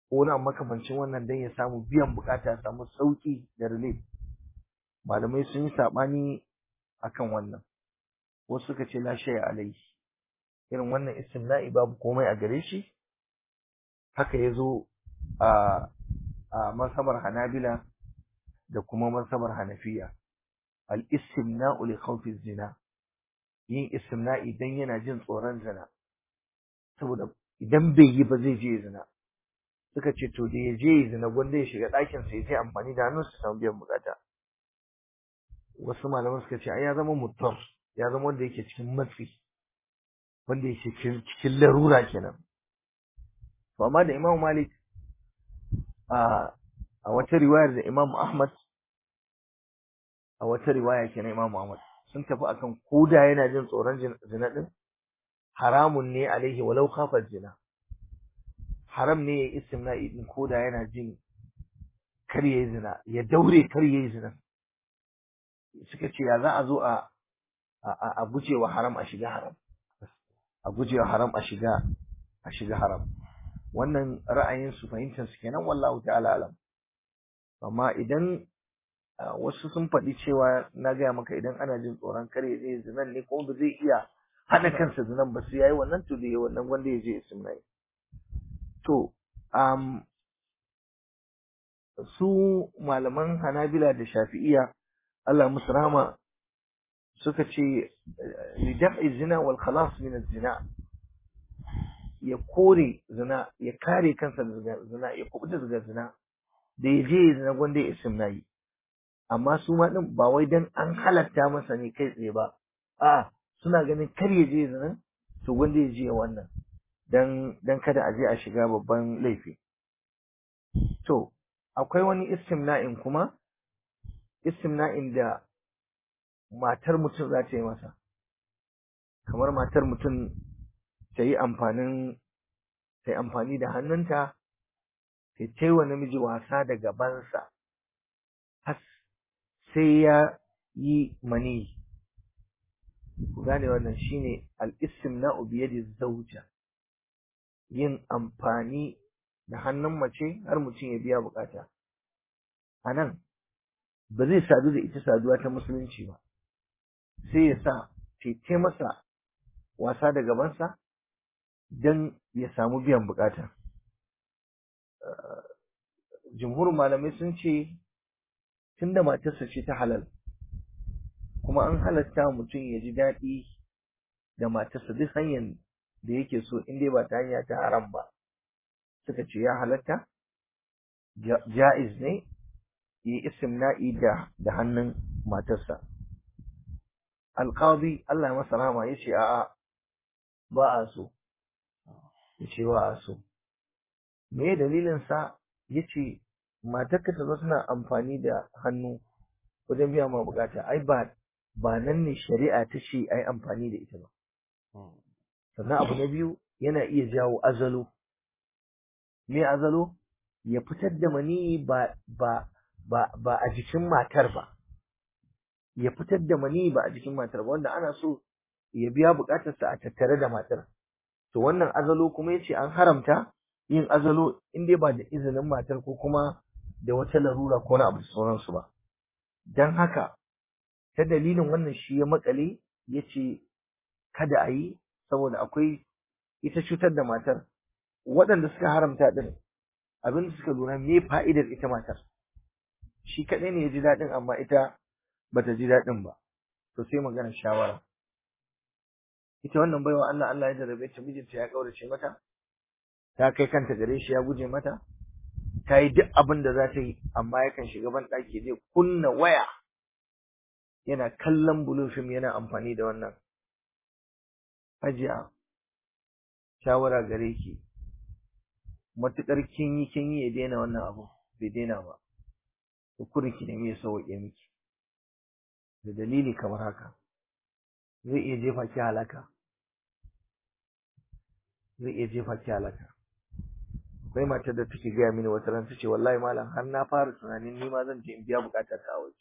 ko wani makamancin wannan dan ya samu biyan bukata ya samu sauki da relief malamai sun yi sabani akan wannan wasu suka ce la shay alaihi irin wannan istimna'i babu komai a gare shi haka yazo a a masabar Hanabila da kuma masabar Hanafiya al-istimna'u li khawfi zina yin istimna'i dan yana jin tsoron zina saboda idan bai yi ba zai je zina suka ce to da ya je zina gwanda ya shiga ɗakin sa ya je amfani da hannun su samu biyan bukata wasu malaman suka ce ai ya zama mutar ya zama wanda yake cikin matsi wanda yake cikin larura kenan to amma da Imam Malik a a wata riwayar da Imam Ahmad a wata riwaya kenan Imam Ahmad sun tafi akan koda yana jin tsoron zina din haramun ne alaihi walau khafa zina haram ne ya istimna'i din koda yana jin kar yayi zina ya daure kar yayi zina suka ce ya za a zo a a gujewa haram a shiga haram a gujewa haram a shiga a shiga haram wannan ra'ayin su fahimtar su kenan wallahu ta'ala alam amma idan wasu sun faɗi cewa na gaya maka idan ana jin tsoron kare zai zinan ne kuma ba zai iya hana kansa zinan ba sai yayi wannan to da wannan wanda ya je istimnai to um, su malaman Hanabila da Shafi'iya Allah musu rahama suka ce lidaf'i zina wal khalas min zina ya kore zina ya kare kansa daga zina ya kubuta daga zina da ya je zina gwanda ya istimnai amma su ma din ba wai dan an halatta masa ne kai tsaye ba a suna ganin kar ya je zina to gwanda ya je wannan dan dan kada a je a shiga babban laifi to akwai wani istimna'in kuma istimna'in da matar mutum za ta yi masa kamar matar mutum ta yi amfanin ta yi amfani da hannunta ta yi wa namiji wasa da gabansa har sai ya yi mani ku gane wannan shine al-istimna'u bi yadi zawja yin amfani da hannun mace har mutum ya biya bukata anan ba zai sadu da ita saduwa ta musulunci ba sai ya sa tete masa wasa da gabansa don ya samu biyan bukata jumhurin malamai sun ce tunda matarsa ce ta halal kuma an halatta mutum ya ji daɗi da matarsa duk hanyar da yake so in dai ba ta hanya ta haram ba suka ce ya halatta ja'iz ne yi istimna'i da da hannun matarsa alqadi Allah ya masa rahama yace a'a ba a so yace ba a so me dalilin sa yace matarka ta zo tana amfani da hannu wajen biya ma bukata ai ba ba nan ne shari'a ta ce ai amfani da ita ba sannan abu na biyu yana iya jawo azalo me azalo ya fitar da mani ba ba ba ba a jikin matar ba ya fitar da mani ba a jikin matar ba wanda ana so ya biya bukatarsa a tattare da matar to wannan azalo kuma yace an haramta yin azalo in dai ba da izinin matar ko kuma da wata larura ko na abu da sauransu ba dan haka ta dalilin wannan shi ya makale yace kada a yi saboda akwai ita cutar da matar waɗanda suka haramta din abin da suka lura me fa'idar ita matar shi kaɗai ne ya ji daɗin amma ita bata ji daɗin ba to sai magana shawara ita wannan baiwa Allah Allah ya jarabe ta mijinta ya kaurace mata ta kai kanta gare shi ya guje mata ta yi duk abin da za ta yi amma yakan shiga ban ɗaki zai kunna waya yana kallon blue film yana amfani da wannan hajiya shawara gare ki matuƙar kin yi kin yi ya daina wannan abu bai daina ba kurin ki nemi ya sauke miki da dalili kamar haka zai iya jefa ki halaka zai iya jefa ki halaka akwai matar da take gaya mini wata ran tace wallahi malam har na fara tunanin ni ma zan je in biya bukatar ta a waje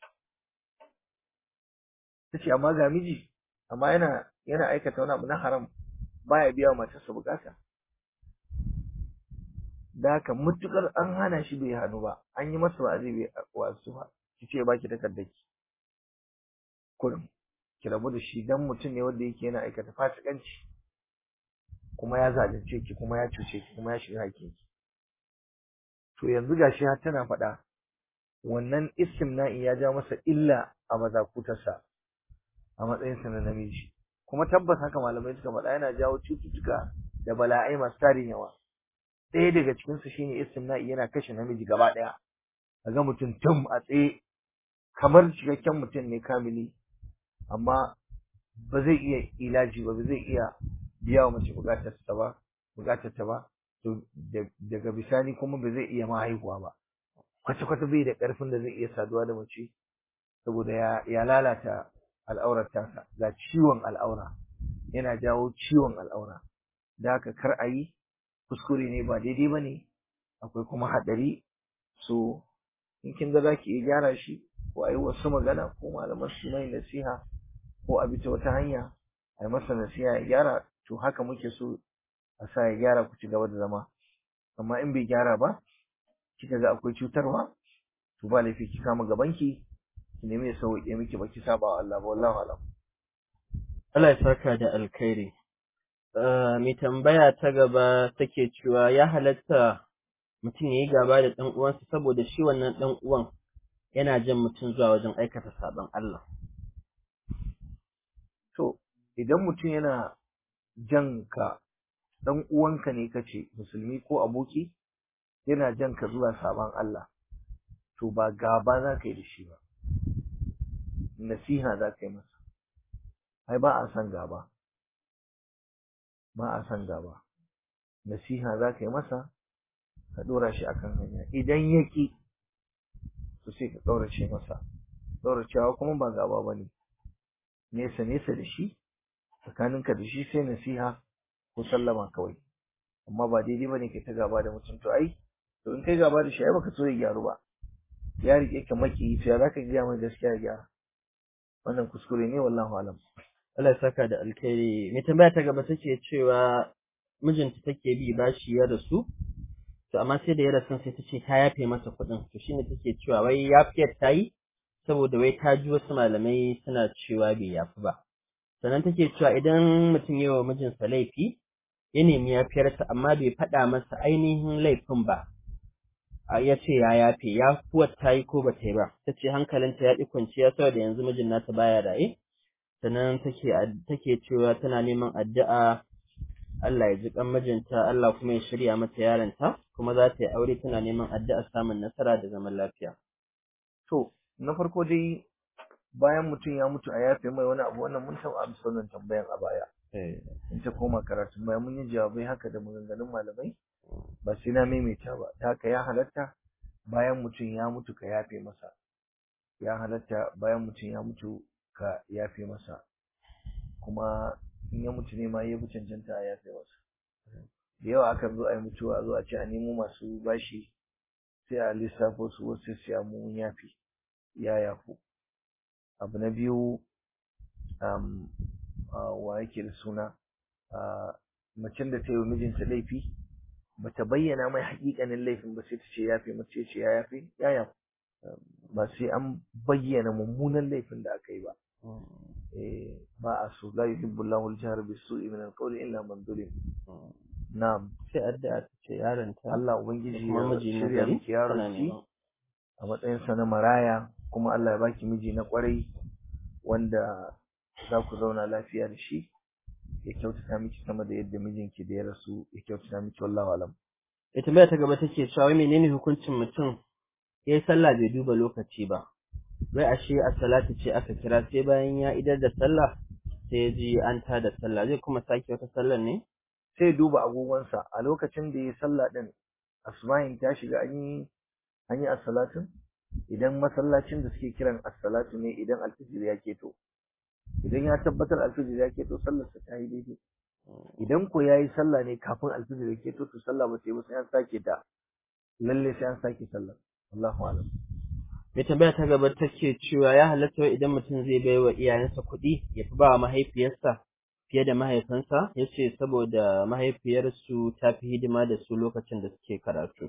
tace amma ga miji amma yana yana aikata wani abu na haram baya biya wa matarsa bukata da haka mutukar an hana shi bai hannu ba an yi masa wa'azi bai wasu ba ki ce baki takardar ki kurum ki rabu da shi dan mutum ne wanda yake yana aikata fasikanci kuma ya zalunce ki kuma ya cuce ki kuma ya shiga hakkin ki to yanzu gashi har tana faɗa wannan istimna'i ya ja masa illa a mazakutarsa a matsayinsa na namiji kuma tabbas haka malamai suka faɗa yana jawo cututtuka da bala'ai masu tarin yawa ɗaya daga cikin su shine istimna'i yana kashe namiji gaba ɗaya kaga mutum tum a tsaye kamar cikakken mutum ne kamili amma ba zai iya ilaji ba ba zai iya biya wa mace bukatar ta ba bukatar ta ba to daga bisani kuma ba zai iya ma haihuwa ba kwata kwata bai da karfin da zai iya saduwa da mace saboda ya ya lalata al'aurar tasa ga ciwon al'aura yana jawo ciwon al'aura da haka kar a yi kuskure ne ba daidai ba ne akwai kuma haɗari so in kin ga za ki iya gyara shi ko a yi wasu magana ko malaman su mai nasiha ko a bi ta wata hanya a yi masa nasiha ya gyara to haka muke so a sa ya gyara ku ci gaba da zama amma in bai gyara ba kika ga akwai cutarwa to ba laifi ki kama gabanki ki nemi ya sauke miki baki saba wa Allah ba wallahi alam Allah ya saka da alkhairi mai tambaya ta gaba take cewa ya halatta mutum ya yi gaba da ɗan uwansa saboda shi wannan ɗan uwan yana jan mutum zuwa wajen aikata saɓon Allah. To, idan mutum yana jan ka ɗan uwanka ne kace musulmi ko aboki yana jan ka zuwa saɓon Allah, to ba gaba za ka yi da shi ba, nasiha za ka yi masa, ai ba a san gaba, ba a san gaba, nasiha za ka yi masa, ka ɗora shi akan hanya, idan ya ƙi, to sai ka ƙaurace masa, ƙauracewa kuma ba gaba ba ne, nesa nesa da shi, tsakaninka da shi sai nasiha ko sallama kawai, amma ba daidai ba ne kai ta gaba da mutum to ai, to in kai gaba da shi ai baka so ya gyaru ba, ya riƙe ka maki to ya za ka gaya mai gaskiya ya gyara, wannan kuskure ne wallahu alam. Allah ya saka da alkhairi. Mai tambaya ta gaba take cewa mijinta take bi bashi ya rasu, to amma sai da ya rasu sai ta ce ta yafe masa kuɗin, to shine take cewa wai yafiyar ta yi saboda wai ta ji wasu malamai suna cewa bai yafi ba. Sannan take cewa idan mutum ya wa mijinsa laifi, ya nemi yafiyarsa amma bai faɗa masa ainihin laifin ba. ya ce ya yafe, ya kuwa ta yi ko ba ta yi ba, ta ce hankalinta ya ƙi kwanciya saboda yanzu mijin nata baya raye, sannan take take cewa tana neman addu'a Allah ya ji kan mijinta Allah kuma ya shirya mata yaronta kuma za ta yi aure tana neman addu'a samun nasara da zaman lafiya To, na farko dai bayan mutum ya mutu a yafe mai wani abu wannan mun taɓa amsa wannan tambayan a baya. In ta koma karatun baya mun yi jawabai haka da maganganun malamai ba sai na maimaita ba. Ta haka ya halatta bayan mutum ya mutu ka yafe masa. Ya halatta bayan mutum ya mutu ka yafe masa. Kuma in ya mutu ne ma ya fi cancanta a yafe masa. Da yawa akan zo a yi mutuwa a zo a ce a nemo masu bashi sai a lissafo su wasu sai a mun yafi ya yafu abu na biyu um, wa yake da suna macen da ta yi wa mijinta laifi bata bayyana mai haƙiƙanin laifin ba sai ta ce yafe mace ce ya yafe ya yafu ba sai an bayyana mummunan laifin da aka yi ba ba a so la yuhibbu Allahu al-jahra bis-su'i min al-qawli illa man zulim na'am sai addu'a ta ce yaronta Allah ubangiji kuma ya miji na shirya gari miki yaron tana ki neman a matsayinsa na maraya kuma Allah ya baki miji na kwarai wanda za ku zauna lafiya da shi ya kyautata miki sama da yadda mijinki da ya rasu ya kyautata miki wallahu alam ya tambaya ta gaba take cewa wai menene hukuncin mutum yayi sallah bai duba lokaci ba wai ashe a salati ce aka kira sai bayan ya idar da sallah sai ya ji an tada sallah zai kuma sake wata sallar ne sai ya duba agogonsa a lokacin da ya yi sallah din asma'in ta shiga an yi an yi as-salatin idan masallacin da suke kiran as-salatu ne idan alfijir ya keto idan ya tabbatar alfijir ya keto sallar sa ta yi daidai idan ko yayi sallah ne kafin alfijir ya keto to sallah ba ta yi ba sai an sake ta lalle sai an sake sallar Allahu a'lam mai tambaya ta gaba take cewa ya halatta wai idan mutum zai bai wa iyayensa kuɗi ya fi ba wa mahaifiyarsa fiye da mahaifinsa ya ce saboda mahaifiyarsu ta fi hidima da su lokacin da suke karatu.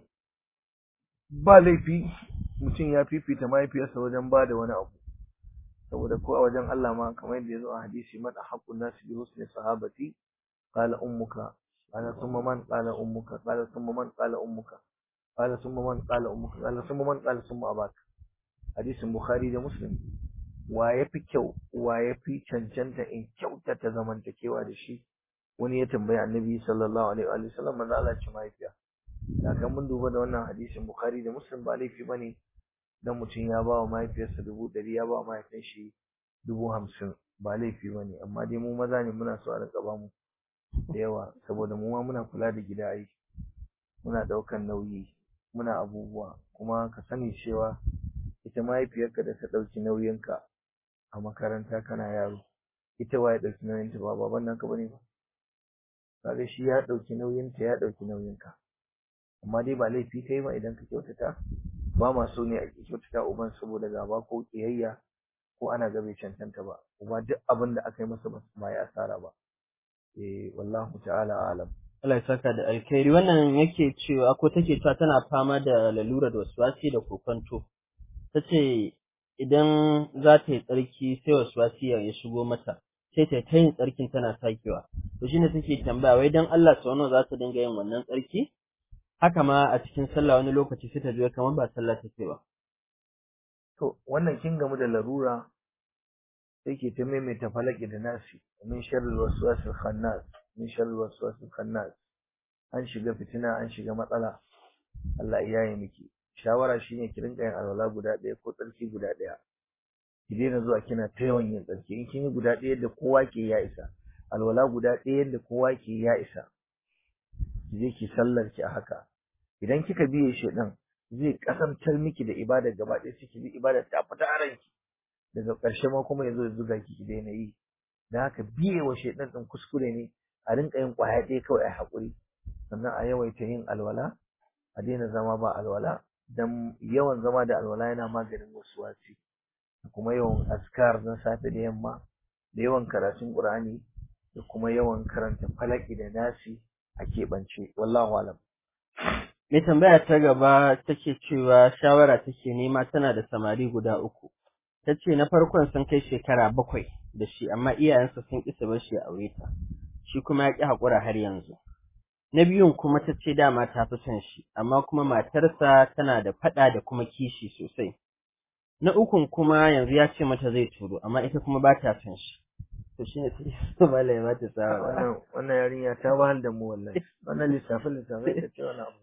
ba laifi mutum ya fifita mahaifiyarsa wajen ba da wani abu saboda ko a wajen Allah ma kamar yadda ya zo a hadisi man ahaqqun nasi bi husni sahabati qala ummuka qala thumma man qala ummuka qala thumma man qala ummuka qala thumma man qala ummuka qala thumma man qala thumma abaka hadisin bukhari da muslim wa yafi kyau wa yafi cancanta in kyautata zamantakewa da shi wani ya tambayi annabi sallallahu alaihi wa sallam manzo Allah ce mahaifiya da kan mun duba da wannan hadisin bukhari da muslim ba laifi bane dan mutum ya ba wa mahaifiyarsa dubu ɗari ya ba wa mahaifin shi dubu hamsin ba laifi bane amma dai mu maza ne muna so a rinka ba mu da yawa saboda mu ma muna kula da gida ai muna ɗaukan nauyi muna abubuwa kuma ka sani cewa ita mahaifiyarka da ta ɗauki nauyinka a makaranta kana yaro ita waye ɗauki nauyinta ba baban naka bane ba kaga shi ya ɗauki nauyinta ya ɗauki nauyinka amma dai ba laifi kai ba idan ka kyautata ba ma so ne a kyautata uban saboda gaba ko kiyayya ko ana ga bai cancanta ba uba duk abin da aka yi masa ba ya asara ba eh wallahu ta'ala alam Allah ya saka da alkhairi wannan yake cewa ko take cewa tana fama da lalura da waswasi da kokonto tace idan za ta yi tsarki sai waswasi ya shigo mata sai ta ta yin tsarkin tana sakewa to shine take tambaya wai dan Allah sau nawa za ta dinga yin wannan tsarki haka ma a cikin sallah wani lokaci sai ta ji kamar ba sallah take ba to wannan kin gamu da larura sai ke ta maimaita falaki da nasi min sharri waswasil khannas min sharri waswasil khannas an shiga fitina an shiga matsala Allah ya yi miki shawara shine ki rinka yin alwala guda ɗaya ko tsarki guda ɗaya ki daina zuwa kina ta yawan yin tsarki in kin yi guda ɗaya da kowa ke ya isa alwala guda ɗaya da kowa ke ya isa ki je ki sallar ki a haka idan kika biye shi ɗin zai kasantar miki da ibada gaba ɗaya sai ki bi ibada ta fita a ranki daga ƙarshe ma kuma yazo ya zuga ki ki daina yi da haka biye wa shaidan ɗin kuskure ne a rinka yin ƙwaya ɗaya kawai a haƙuri sannan a yawaita yin alwala a daina zama ba alwala dan yawan zama da alwala yana maganin wasu wasi kuma yawan askar na safe da yamma da yawan karatun qur'ani da kuma yawan karanta falaki da nasi a keɓance wallahu alam mai tambaya ta gaba take cewa shawara take nema tana da samari guda uku ta ce na farkon sun kai shekara bakwai da shi amma iyayensa sun ƙi su bar shi a aure ta shi kuma ya ƙi haƙura har yanzu na biyun kuma ta ce dama ta fi son shi amma kuma matarsa tana da faɗa da kuma kishi sosai na ukun kuma yanzu ya ce mata zai turo amma ita kuma ba ta son shi to shi ne sai su ba lai mata wannan wannan yarinya ta wahal da mu wallahi wannan lissafin lissafin ta ce wani abu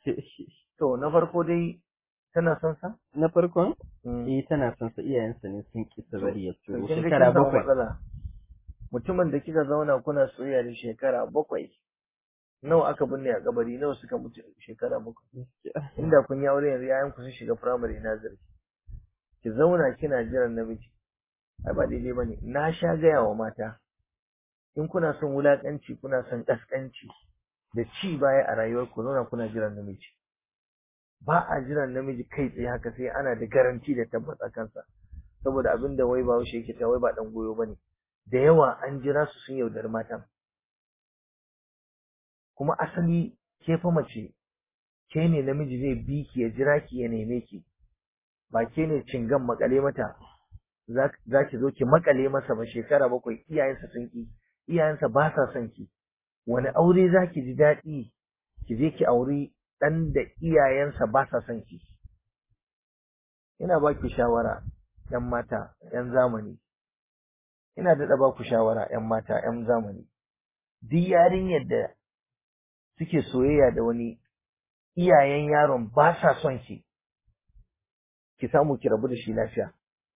to na farko dai tana son sa na farkon eh tana son sa iyayensa ne sun ki su bari ya turo kin ga shekara kin samu bakwai matsala mutumin da kika zauna kuna soyayya da shekara bakwai nawa aka binne a kabari nawa suka mutu shekara bakwai inda kun yi aure yanzu yayan ku sun shiga primary nazari ki zauna kina jiran namiji ai ba daidai bane na sha gaya wa mata in kuna son wulakanci kuna son kaskanci da ci baya a rayuwar ku zauna kuna jiran namiji ba a jiran namiji kai tsaye haka sai ana da garanti da tabbas a kansa saboda abin da wai ba wuce yake ta wai ba dan goyo bane da yawa an jira su sun yaudari matan kuma asali ke fa mace ke ne namiji zai bi ki ya jira ki ya neme ki ba ke ne cingan makale mata za ki zo ki makale masa ba shekara bakwai iyayensa sun ki iyayensa ba sa son ki wani aure za ki ji daɗi ki je ki auri ɗan da iyayensa ba sa son ki ina ba ki shawara ‘yan mata ‘yan zamani ina daɗa ba ku shawara ‘yan mata ‘yan zamani duk yarinyar da suke soyayya da wani iyayen yaron ba sa son ki ki samu ki rabu da shi lafiya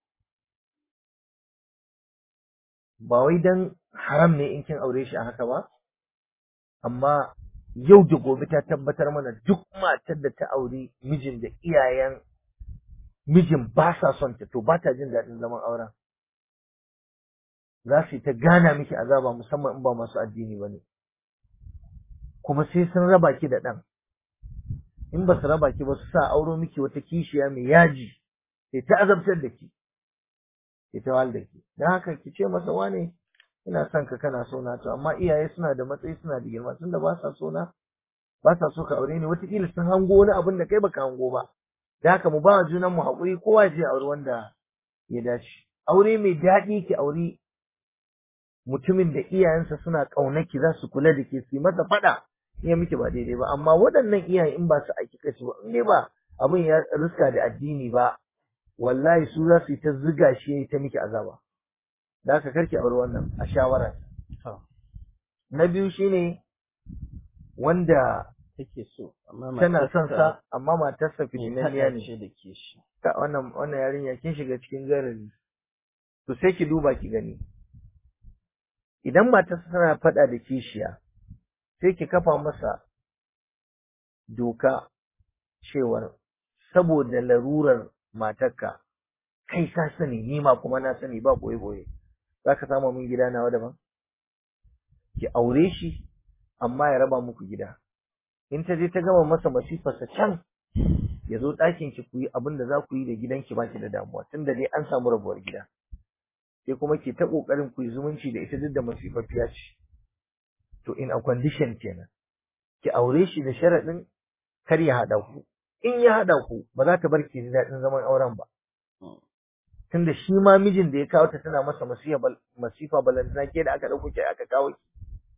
ba wai dan haram ne in kin aure shi a haka ba amma yau da gobe ta tabbatar mana duk matar da ta aure mijin da iyayen mijin ba sa son ta to ba ta jin daɗin zaman auren za su yi ta gana miki azaba musamman in ba masu addini ba ne kuma sai sun raba ki da ɗan in ba su raba ki ba su sa auro miki wata kishiya mai yaji sai ta azabtar da ki sai ta wahal da ki don haka ki ce masa wane ina son ka kana so na to amma iyaye suna da matsayi suna da girma tunda ba sa so na ba sa so ka aure ni wataƙila sun hango wani abin da kai baka hango ba da haka mu ba wa junan mu haƙuri kowa ya je aure wanda ya dace aure mai daɗi ki aure mutumin da iyayensa suna ƙaunaki za su kula da ke su yi masa faɗa ya miki ba daidai ba amma waɗannan iyaye in ba su aiki kashi ba in dai ba abin ya riska da addini ba wallahi su za su yi ta ziga shi ya yi ta miki azaba da haka karki aure wannan a shawara na biyu shine wanda take so amma tana son matarsa sa amma matarsa mai fitinanniya faɗa ne ce da ke shi ta wannan wannan yarinya kin shiga cikin garari to sai ki duba ki gani idan matarsa tana faɗa da kishiya sai ki kafa masa doka cewar saboda larurar matarka kai ka sani ni ma kuma na sani ba boye boye za ka samu min gida nawa daban ki aure shi amma ya raba muku gida in ta je ta gama masa masifarsa can ya zo ɗakin ki ku yi abin da za ku yi da gidanki ba ki da damuwa tunda dai an samu rabuwar gida sai kuma ki ta ƙoƙarin ku yi zumunci da ita duk da masifaffiya ce to in a condition kenan ki aure shi da sharaɗin kar ya haɗa ku in ya haɗa ku ba za ta bar ki ji daɗin zaman auren ba tunda shi ma mijin da ya kawo ta tana masa masifa bal- masifa balantana ke da aka ɗauko ki aka kawo ki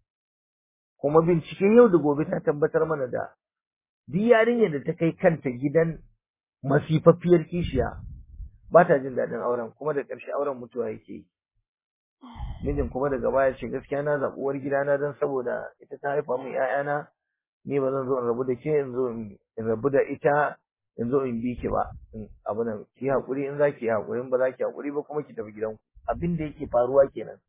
kuma bincike yau da gobe ta tabbatar mana da duk yarinyar da ta kai kanta gidan masifaffiyar kishiya ba ta jin daɗin auren kuma da ƙarshe auren mutuwa yake yi mijin kuma daga baya ce gaskiya na zaɓi uwar gidana don saboda ita ta haifa min ƴaƴana ni ba zan zo in rabu da ke in zo in in rabu da ita in zo in bi ki ba in abu nan ki haƙuri in za ki yi haƙuri in ba za ki haƙuri ba kuma ki tafi gidanku abin da yake faruwa kenan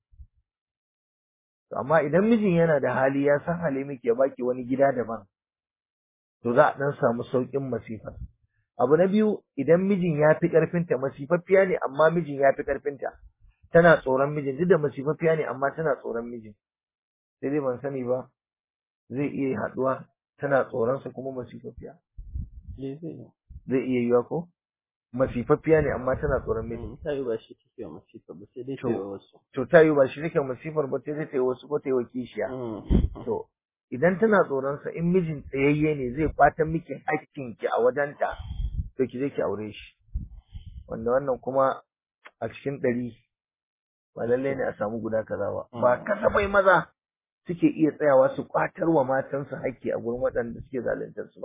to amma idan mijin yana da hali ya san hali miki ya baki wani gida daban to za a dan samu saukin masifar abu na biyu idan mijin ya fi karfinta masifaffiya ne amma mijin ya fi karfinta tana tsoron mijin duk da masifaffiya ne amma tana tsoron mijin sai dai ban sani ba zai iya haduwa tana tsoron sa kuma masifaffiya Eh, zai yi. zai iya yiwa ko masifaffiya ne amma tana tsoron mijin Mm, ta yi ba shi take wa masifa ba sai dai ta To. yi wa wasu to ta yi ba shi nake masifar ba sai dai ta yi wasu ko ta yi wa kishiya Mm. To, idan tana tsoronsa in mijin tsayayye ne zai fatan miki ki a wajenta, to ki je ki aure shi. Wanda wannan kuma a cikin ɗari ba lallai ne a samu guda kaza ba. Ba Mm. kasafai maza suke iya tsayawa su kwatar wa matansu haƙƙi a gurin waɗanda suke zaluntar su ba.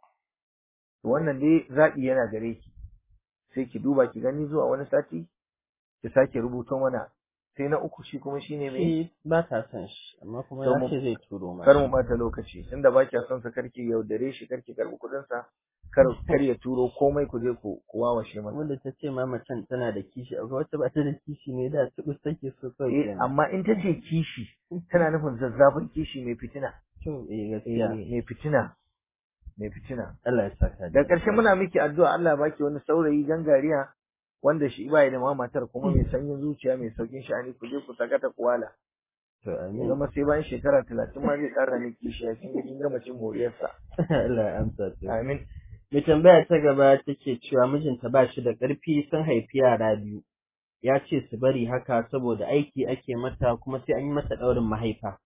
To wannan dai zaɓi yana gare ki. Sai ki duba ki gani zuwa wani sati ki sake rubuto mana. Sai na uku shi kuma shine mai shi ba ta son shi amma kuma To ya mu- ce zai turo ma kar mu bata lokaci tunda ba kya son sa karki yaudare shi karki karbi kudin sa kar kar ya turo komai ku je ku ku wawashe masa wanda ta ce ma macen tana da kishi akwai wata ba ta da kishi ne da ta take so kawai eh kenan amma in ta ce kishi tana nufin zazzafin kishi mai fitina to eh eh gaskiya mai fitina mai fitina Allah ya saka da ƙarshe muna miki addu'a Allah ya baki wani saurayi gangariya wanda shi ba da ma matar kuma mai sanyin zuciya mai saukin sha'ani ku je ku sakata kuwala to ya amin zama sai bayan shekara talatin ma zai ƙara miki kishi ya kin ga kin gama cin moriyarsa Allah ya amsa to amin mai tambaya ta gaba take cewa mijinta ba shi da ƙarfi sun haifi yara biyu ya ce su bari haka saboda aiki ake mata kuma sai an yi mata ɗaurin mahaifa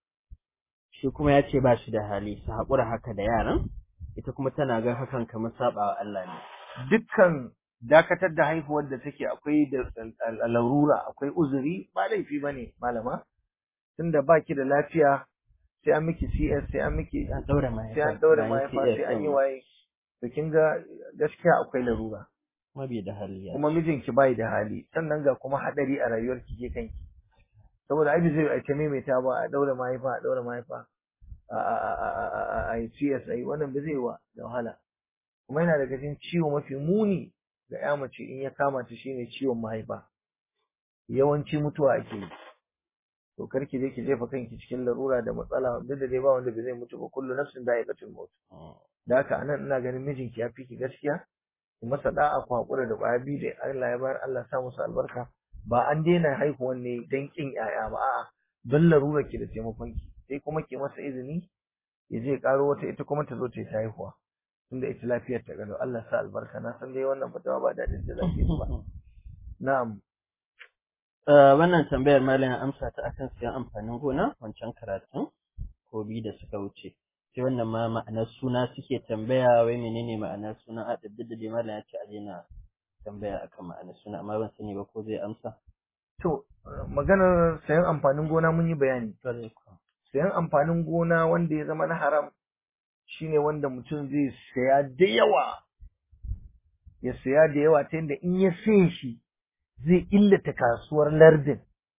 shi kuma ya ce ba shi da hali su haƙura haka da yaran ita kuma tana ga hakan kamar saɓa wa Allah ne dukkan dakatar da haihuwar da take akwai da larura akwai uzuri ba laifi bane malama tunda baki da lafiya sai an miki CS sai an miki an ɗaura mahaifa sai an daure bayan mahaifa CS sai an yi ɗin. waye to kin ga gaskiya akwai larura kuma bai da hali ya kuma mijinki bai da hali sannan ga kuma hadari a rayuwar ki ke kanki saboda ai zai a ta maimaita ba a daure mahaifa a daure mahaifa a a a a a a a yi CS ai wannan ba zai wa da wahala kuma yana daga cikin ciwo mafi muni ga ya mace in ya kama ta shine ciwon mahaifa yawanci mutuwa ake yi to kar ki je ki jefa kanki cikin larura da matsala duk da dai ba wanda bai zai mutu ba kullu nafsin da'iqatul maut da haka anan ina ganin mijinki ya fi ki gaskiya ki masa da'a ku hakura da ƙwaya biyu da Allah ya bayar Allah sa musu albarka ba an daina haihuwan ne dan kin yaya ba a'a don larurar ki da taimakon ki sai kuma ki masa izini ya je karo wata ita kuma ta zo ta yi ta haihuwa tunda ita lafiyar ta gado Allah sa albarka na san dai wannan fatawa ba daɗin da zaki ba na'am wannan tambayar malam amsa ta akan siyan amfanin gona wancan karatun ko biyu da suka wuce sai wannan ma ma'anar suna suke tambaya wai menene ma'anar suna a duk da dai malam ya ce a daina tambaya akan ma'anar suna amma ban sani ba ko zai amsa to maganar sayan amfanin gona mun yi bayani sayan amfanin gona wanda ya zama na haram shine wanda mutum zai saya da yawa ya saya da yawa ta yadda in ya saye shi zai illata kasuwar lardin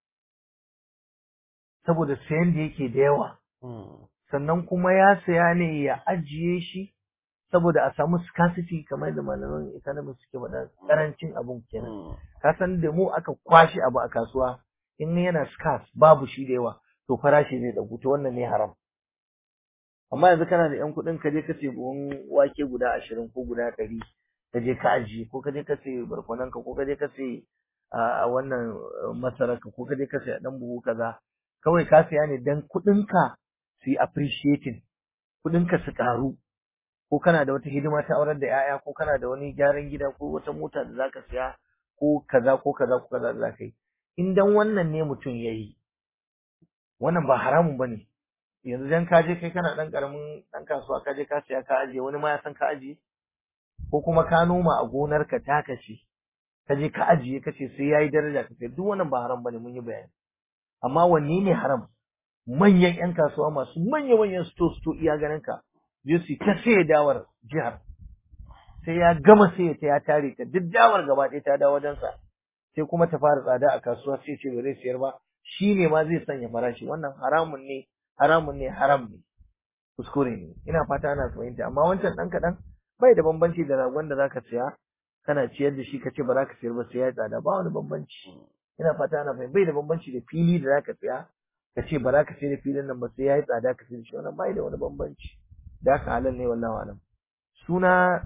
saboda sayan da yake da yawa sannan kuma ya saya ne ya ajiye shi saboda a samu scarcity kamar da malaman economics suke faɗa karancin abun kenan ka san da mu aka kwashe abu a kasuwa in yana scarce babu shi da yawa to farashi zai ɗagu to wannan ne haram amma yanzu kana da yan kuɗin ka je ka ce buhun wake guda ashirin ko guda ɗari ka je ka ajiye ko ka je ka ce barkwananka ko ka je ka ce a wannan masararka ko ka je ka ce ɗan buhu kaza kawai ka saya ne dan kuɗinka su yi appreciating kuɗinka su ƙaru ko kana da wata hidima ta aurar da 'ya'ya ko kana da wani gyaran gida ko wata mota da zaka siya ko kaza ko kaza ko kaza da zaka yi in dan wannan ne mutum yayi wannan ba haramun bane yanzu dan ka je kai kana dan karamin dan kasuwa ka je ka siya ka ajiye wani ma ya san ka ajiye ko kuma ka noma a gonar ka ta kace ka je ka ajiye ka ce sai yayi daraja ka duk wannan ba haram bane mun yi bayani amma wanne ne haram manyan yan kasuwa masu manya manyan sto sto iya ganin ka je su ta sai dawar jihar sai ya gama sai ta ya tare ta duk dawar gaba ɗaya ta dawo wajensa sai kuma ta fara tsada a kasuwa sai ce ba zai siyar ba shi ne ma zai sanya farashi wannan haramun ne haramun ne haram ne kuskure ne ina fata ana fahimta amma wancan ɗan kaɗan bai da bambanci da ragon da zaka siya kana ciyar da shi ka ce ba za ka siyar ba sai ya tsada ba wani bambanci ina fata ana fahimta bai da bambanci da fili da zaka siya ka ce ba za ka sayar da filin nan ba sai ya yi tsada ka sayar da shi wannan bai da wani bambanci da haka halal ne wallahi alam suna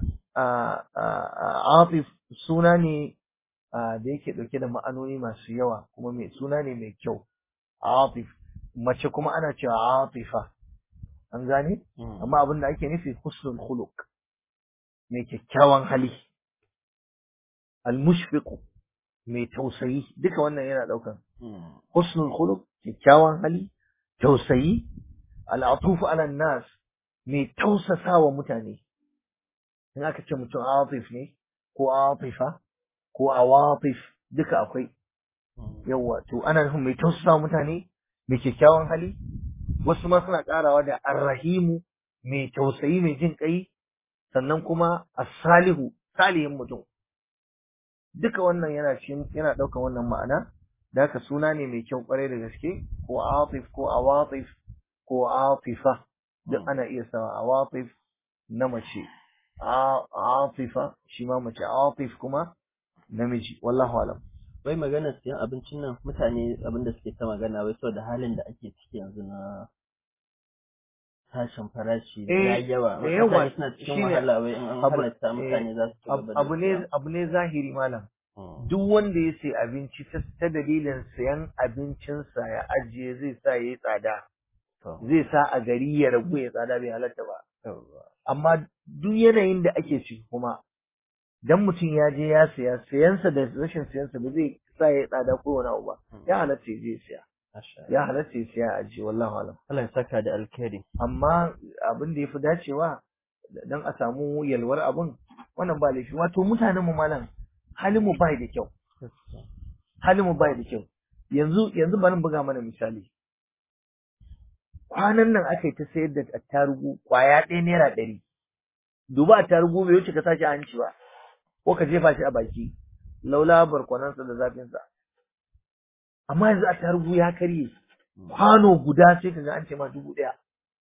atif suna ne da yake dauke da ma'anoni masu yawa kuma mai suna ne mai kyau atif mace kuma ana cewa atifa an gane amma abin da ake nufi husnul khuluq mai kyakkyawan hali almushfiqu mai tausayi duka wannan yana daukan husnul khuluq kyakkyawan hali tausayi al'atufu ala nas mai tausasa wa mutane in aka ce mutum atif ne ko atifa ko awatif duka akwai yawa to ana nufin mai tausasa wa mutane mai kyakkyawan hali wasu ma suna karawa da arrahimu mai tausayi mai jin kai sannan kuma as-salihu salihin mutum duka wannan yana cikin yana daukan wannan ma'ana da haka suna ne mai kyau kwarai da gaske ko atif ko awatif ko atifa duk ana iya sawa awatif na mace atifa shi ma mace atif kuma namiji wallahu alam wai magana siyan abincin nan mutane abin da suke ta magana wai saboda halin da ake ciki yanzu na tashin farashi ya yawa mutane suna cikin wahala wai in an halatta mutane za su ci gaba da abu ne abu ne zahiri malam duk wanda ya sai abinci ta dalilin sayan abincinsa ya ajiye zai sa ya yi tsada zai sa a gari ya ragu ya tsada bai halatta ba amma duk yanayin da ake ciki kuma dan mutum ya je ya siya sayansa da rashin sayansa ba zai sa ya tsada ko wani abu ba ya halatta ya je siya ya halatta ya siya a ji wallahu alam Allah ya saka da alkhairi amma abin da yafi dacewa dan a samu yalwar abun wannan ba laifi wato mutanen mu malam halin mu bai da kyau halin mu bai da kyau yanzu yanzu bari buga mana misali kwanan nan aka yi ta sayar da attarugu kwaya ɗaya naira ɗari duba attarugu bai wuce ka sashi a hanci ba ko ka jefa shi a baki laula barkwanansa da zafinsa amma yanzu attarugu ya karye kwano guda sai ka ga an ce ma dubu ɗaya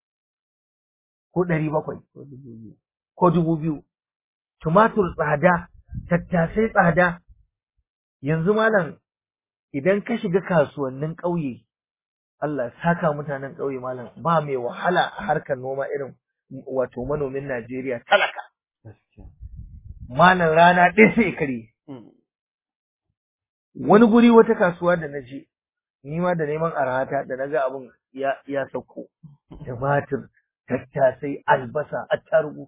ko ɗari bakwai ko dubu biyu tumatur tsada tattasai tsada yanzu malam idan ka shiga kasuwannin ƙauye Allah saka mutanen ƙauye malam ba mai wahala a harkar noma irin wato manomin Najeriya talaka. Malam rana ɗaya sai kare. Wani guri wata kasuwa da na je, ni ma da neman arhata da na ga abin ya, ya sauko. Tumatir, tattasai, albasa, attarugu.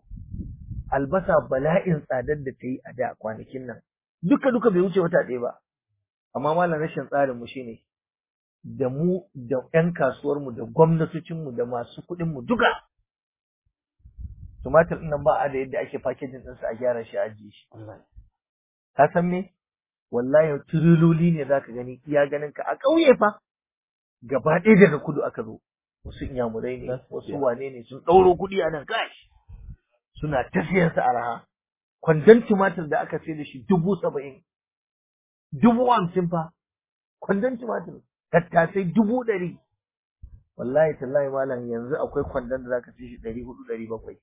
Albasa bala'in tsadar da ta yi a da kwanakin nan. Duka duka bai wuce wata ɗaya ba. amma malam rashin tsarin mu shine da mu da ƴan kasuwar mu da gwamnatocin mu da masu kuɗin mu duka tumatir ɗin nan ba a da yadda ake packaging ɗinsa a gyara shi a ajiye shi ka san me wallahi tiriloli ne zaka gani iya ganin ka a ƙauye fa gaba ɗaya daga kudu aka zo wasu inyamurai ne wasu wane ne sun ɗauro kuɗi a nan gashi suna ta siyan sa araha kwandon tumatir da aka sai da shi dubu saba'in dubu hamsin fa kwandon tumatir tattasai dubu ɗari wallahi tallahi malam yanzu akwai kwandon da zaka sai shi ɗari hudu ɗari bakwai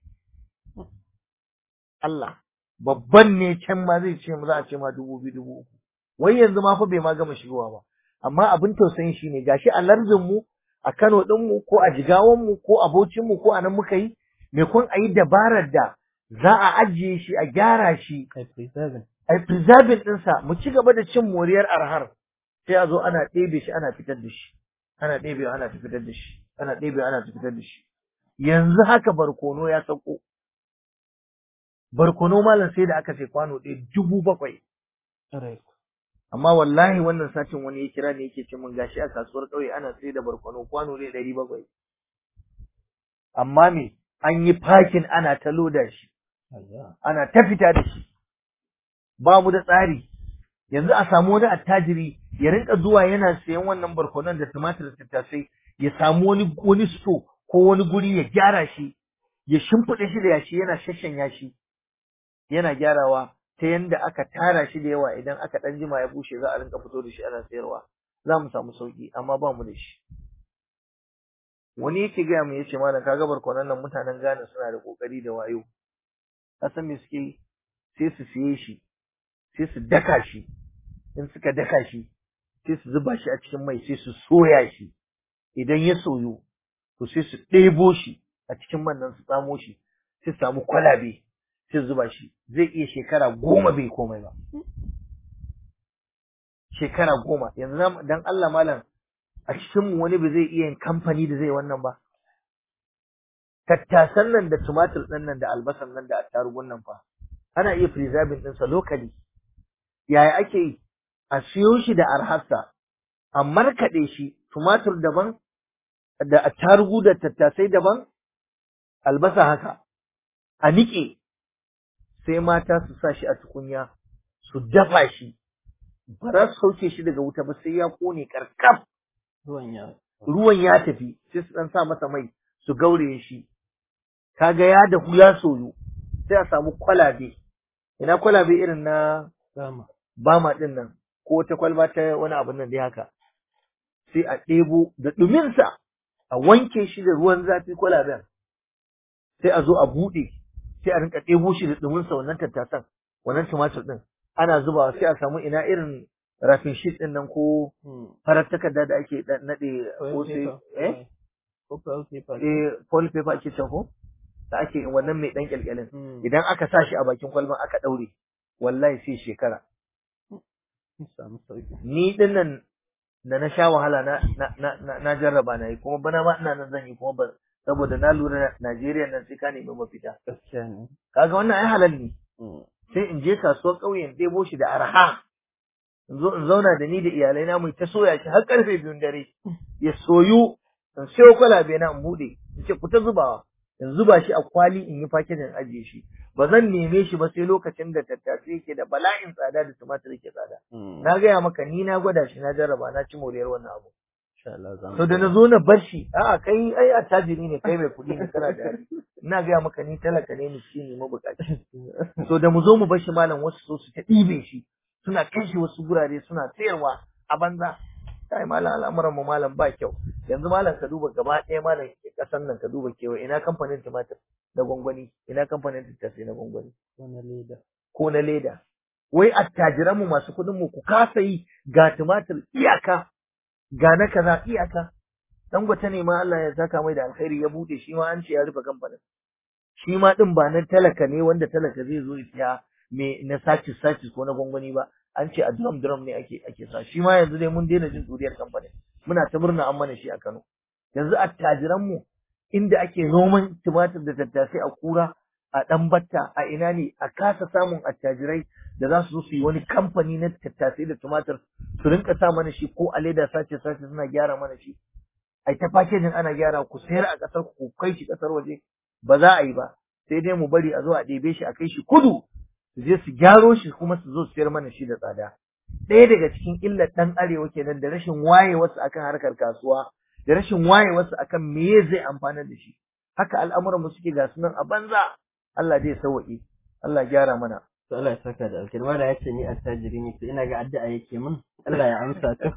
Allah babban ne can ma zai ce za a ce ma dubu biyu dubu uku wai yanzu ma fa bai ma gama shigowa ba amma abin tausayin shi ne gashi a lardin mu a Kano din mu ko a Jigawan mu ko a Bauchin mu ko a nan muka yi me kun ayi dabarar da za a ajiye shi a gyara shi Kai preserving. ai preserving ɗinsa mu ci gaba da cin moriyar arhar sai a zo ana ɗebe shi ana fitar da shi ana ɗebewa ana fitar da shi ana ɗebewa ana fitar da shi yanzu haka barkono ya sauko barkono malam sai da aka ce kwano ɗaya dubu bakwai Right. amma wallahi wannan satin wani ya kira ne yake ce min gashi a kasuwar ƙauye ana sai da barkono kwano ne ɗari bakwai amma me an yi fakin ana ta loda shi Ayya. ana ta fita da shi ba mu da tsari yanzu a samu wani attajiri ya rinka zuwa yana sayan wannan barkonon da tumatir da tattasai ya samu wani wani sto ko wani guri ya gyara shi ya shimfiɗa shi da yashi yana shashanya shi yana gyarawa ta yanda aka tara shi da yawa idan aka ɗan jima ya bushe za a rinka fito da shi ana sayarwa za mu samu sauki amma ba mu da shi wani yake gaya mu yace malam kaga barkonon nan mutanen Ghana suna da kokari da wayo ka san me suke yi sai su siye shi sai su daka shi in suka daka shi sai su zuba shi a cikin mai sai su soya shi idan ya soyu to sai su ɗebo shi a cikin man nan su tsamo shi sai su samu kwalabe sai su zuba shi zai iya shekara goma bai komai ba shekara goma yanzu na dan Allah malam a cikin mu wani ba zai iya yin kamfani da zai wannan ba tattasan nan da tumatir ɗin nan da albasan nan da attarugun nan fa ana iya preserving ɗinsa locally yaya ake yi a siyo shi da arhassa a markaɗe shi tumatir daban da attarugu da tattasai daban albasa haka a niƙe sai mata su sa shi a tukunya su dafa shi ba za su sauke shi daga wuta ba sai ya kone karkaf Ruwan ya. ruwan ya tafi sai su dan sa masa mai su gauraye shi kaga ya dahu ya soyu sai a samu kwalabe ina kwalabe irin na Sama. bama din nan ko wata kwalba ta wani abin nan dai haka sai a ɗebo da ɗuminsa a wanke shi da ruwan zafi kwalaben sai a zo a buɗe sai a rinka ɗebo shi da ɗuminsa wannan tattasan wannan tumatir ɗin ana zubawa sai a samu ina irin rafin sheet ɗin nan ko Hmm. farar takarda da ake ɗan naɗe Foil ko sai paper. eh Ko foil paper. eh foil paper ake cewa ko da ake wannan mai ɗan kyalkyalin Hmm. idan aka sa shi a bakin kwalban aka ɗaure wallahi sai shekara Sun samu sauki. ni din nan da na sha wahala na na na, na, na jarraba na yi kuma bana ma ina nan zan yi kuma ba saboda na lura Najeriya nan sai ka nemi mafita Gaskiya ne. kaga wannan ai halal ne Hmm. sai in je kasuwar ƙauye in ɗebo shi da arha in zo in zauna da ni da iyalai na mu ta soya shi har karfe biyun dare ya soyu in sayo kwalabe na in buɗe in ce ku ta zubawa in zuba shi a kwali in yi fakin in ajiye shi ba zan neme shi ba sai lokacin da tattasai yake da bala'in tsada da tumatir yake tsada Hmm. na gaya maka ni na gwada shi na jarraba na ci moriyar wannan abu Insha Allah za mu. to da na zo na bar shi a'a kai ai attajiri ne kai mai kuɗi ne kana da hali ina gaya maka ni talaka ne miskini mabukaci so da mu zo mu bar shi malam wasu so su ta ɗibe shi suna kai shi wasu gurare suna sayarwa a banza kai malam al'amuran mu malam ba kyau yanzu malam ka duba gaba ɗaya malam ƙasan nan ka duba kewa ina kamfanin tumatir na gwangwani ina kamfanin tattasai na gwangwani Wani leda. ko na leda wai attajiran mu masu kuɗin mu ku kasa yi ga tumatir iyaka ga na kaza iyaka dangote ne ma Allah ya saka mai da alkhairi ya bude shi ma an ce ya rufe kamfanin shi ma din ba na talaka ne wanda talaka zai zo ya siya me na sacis sacis ko na gwangwani ba an ce a drum drum ne ake ake sa shi ma yanzu dai mun daina jin duriyar kamfanin muna ta murna an mana shi a Kano yanzu attajiran mu inda ake noman tumatir da tattasai a kura a ɗan batta a ina ne a kasa samun attajirai da za su zo su yi wani kamfani na tattasai da tumatir su rinka sa mana shi ko a leda sace sace suna gyara mana shi ai ta fakejin ana gyara ku sayar a ƙasar ku kai shi ƙasar waje ba za a yi ba sai dai mu bari a zo a ɗebe shi a kai shi kudu su je su gyaro shi kuma su zo su sayar mana shi da tsada ɗaya daga cikin illar ɗan arewa kenan da rashin wayewarsu akan harkar kasuwa da rashin wayewarsu akan meye zai amfana da shi haka al'amuran mu suke ga sunan a banza Allah zai sauwaƙe Allah gyara mana to Allah ya saka da alkhairi wanda ya ce ni attajiri ne to ina ga addu'a yake min Allah ya amsa to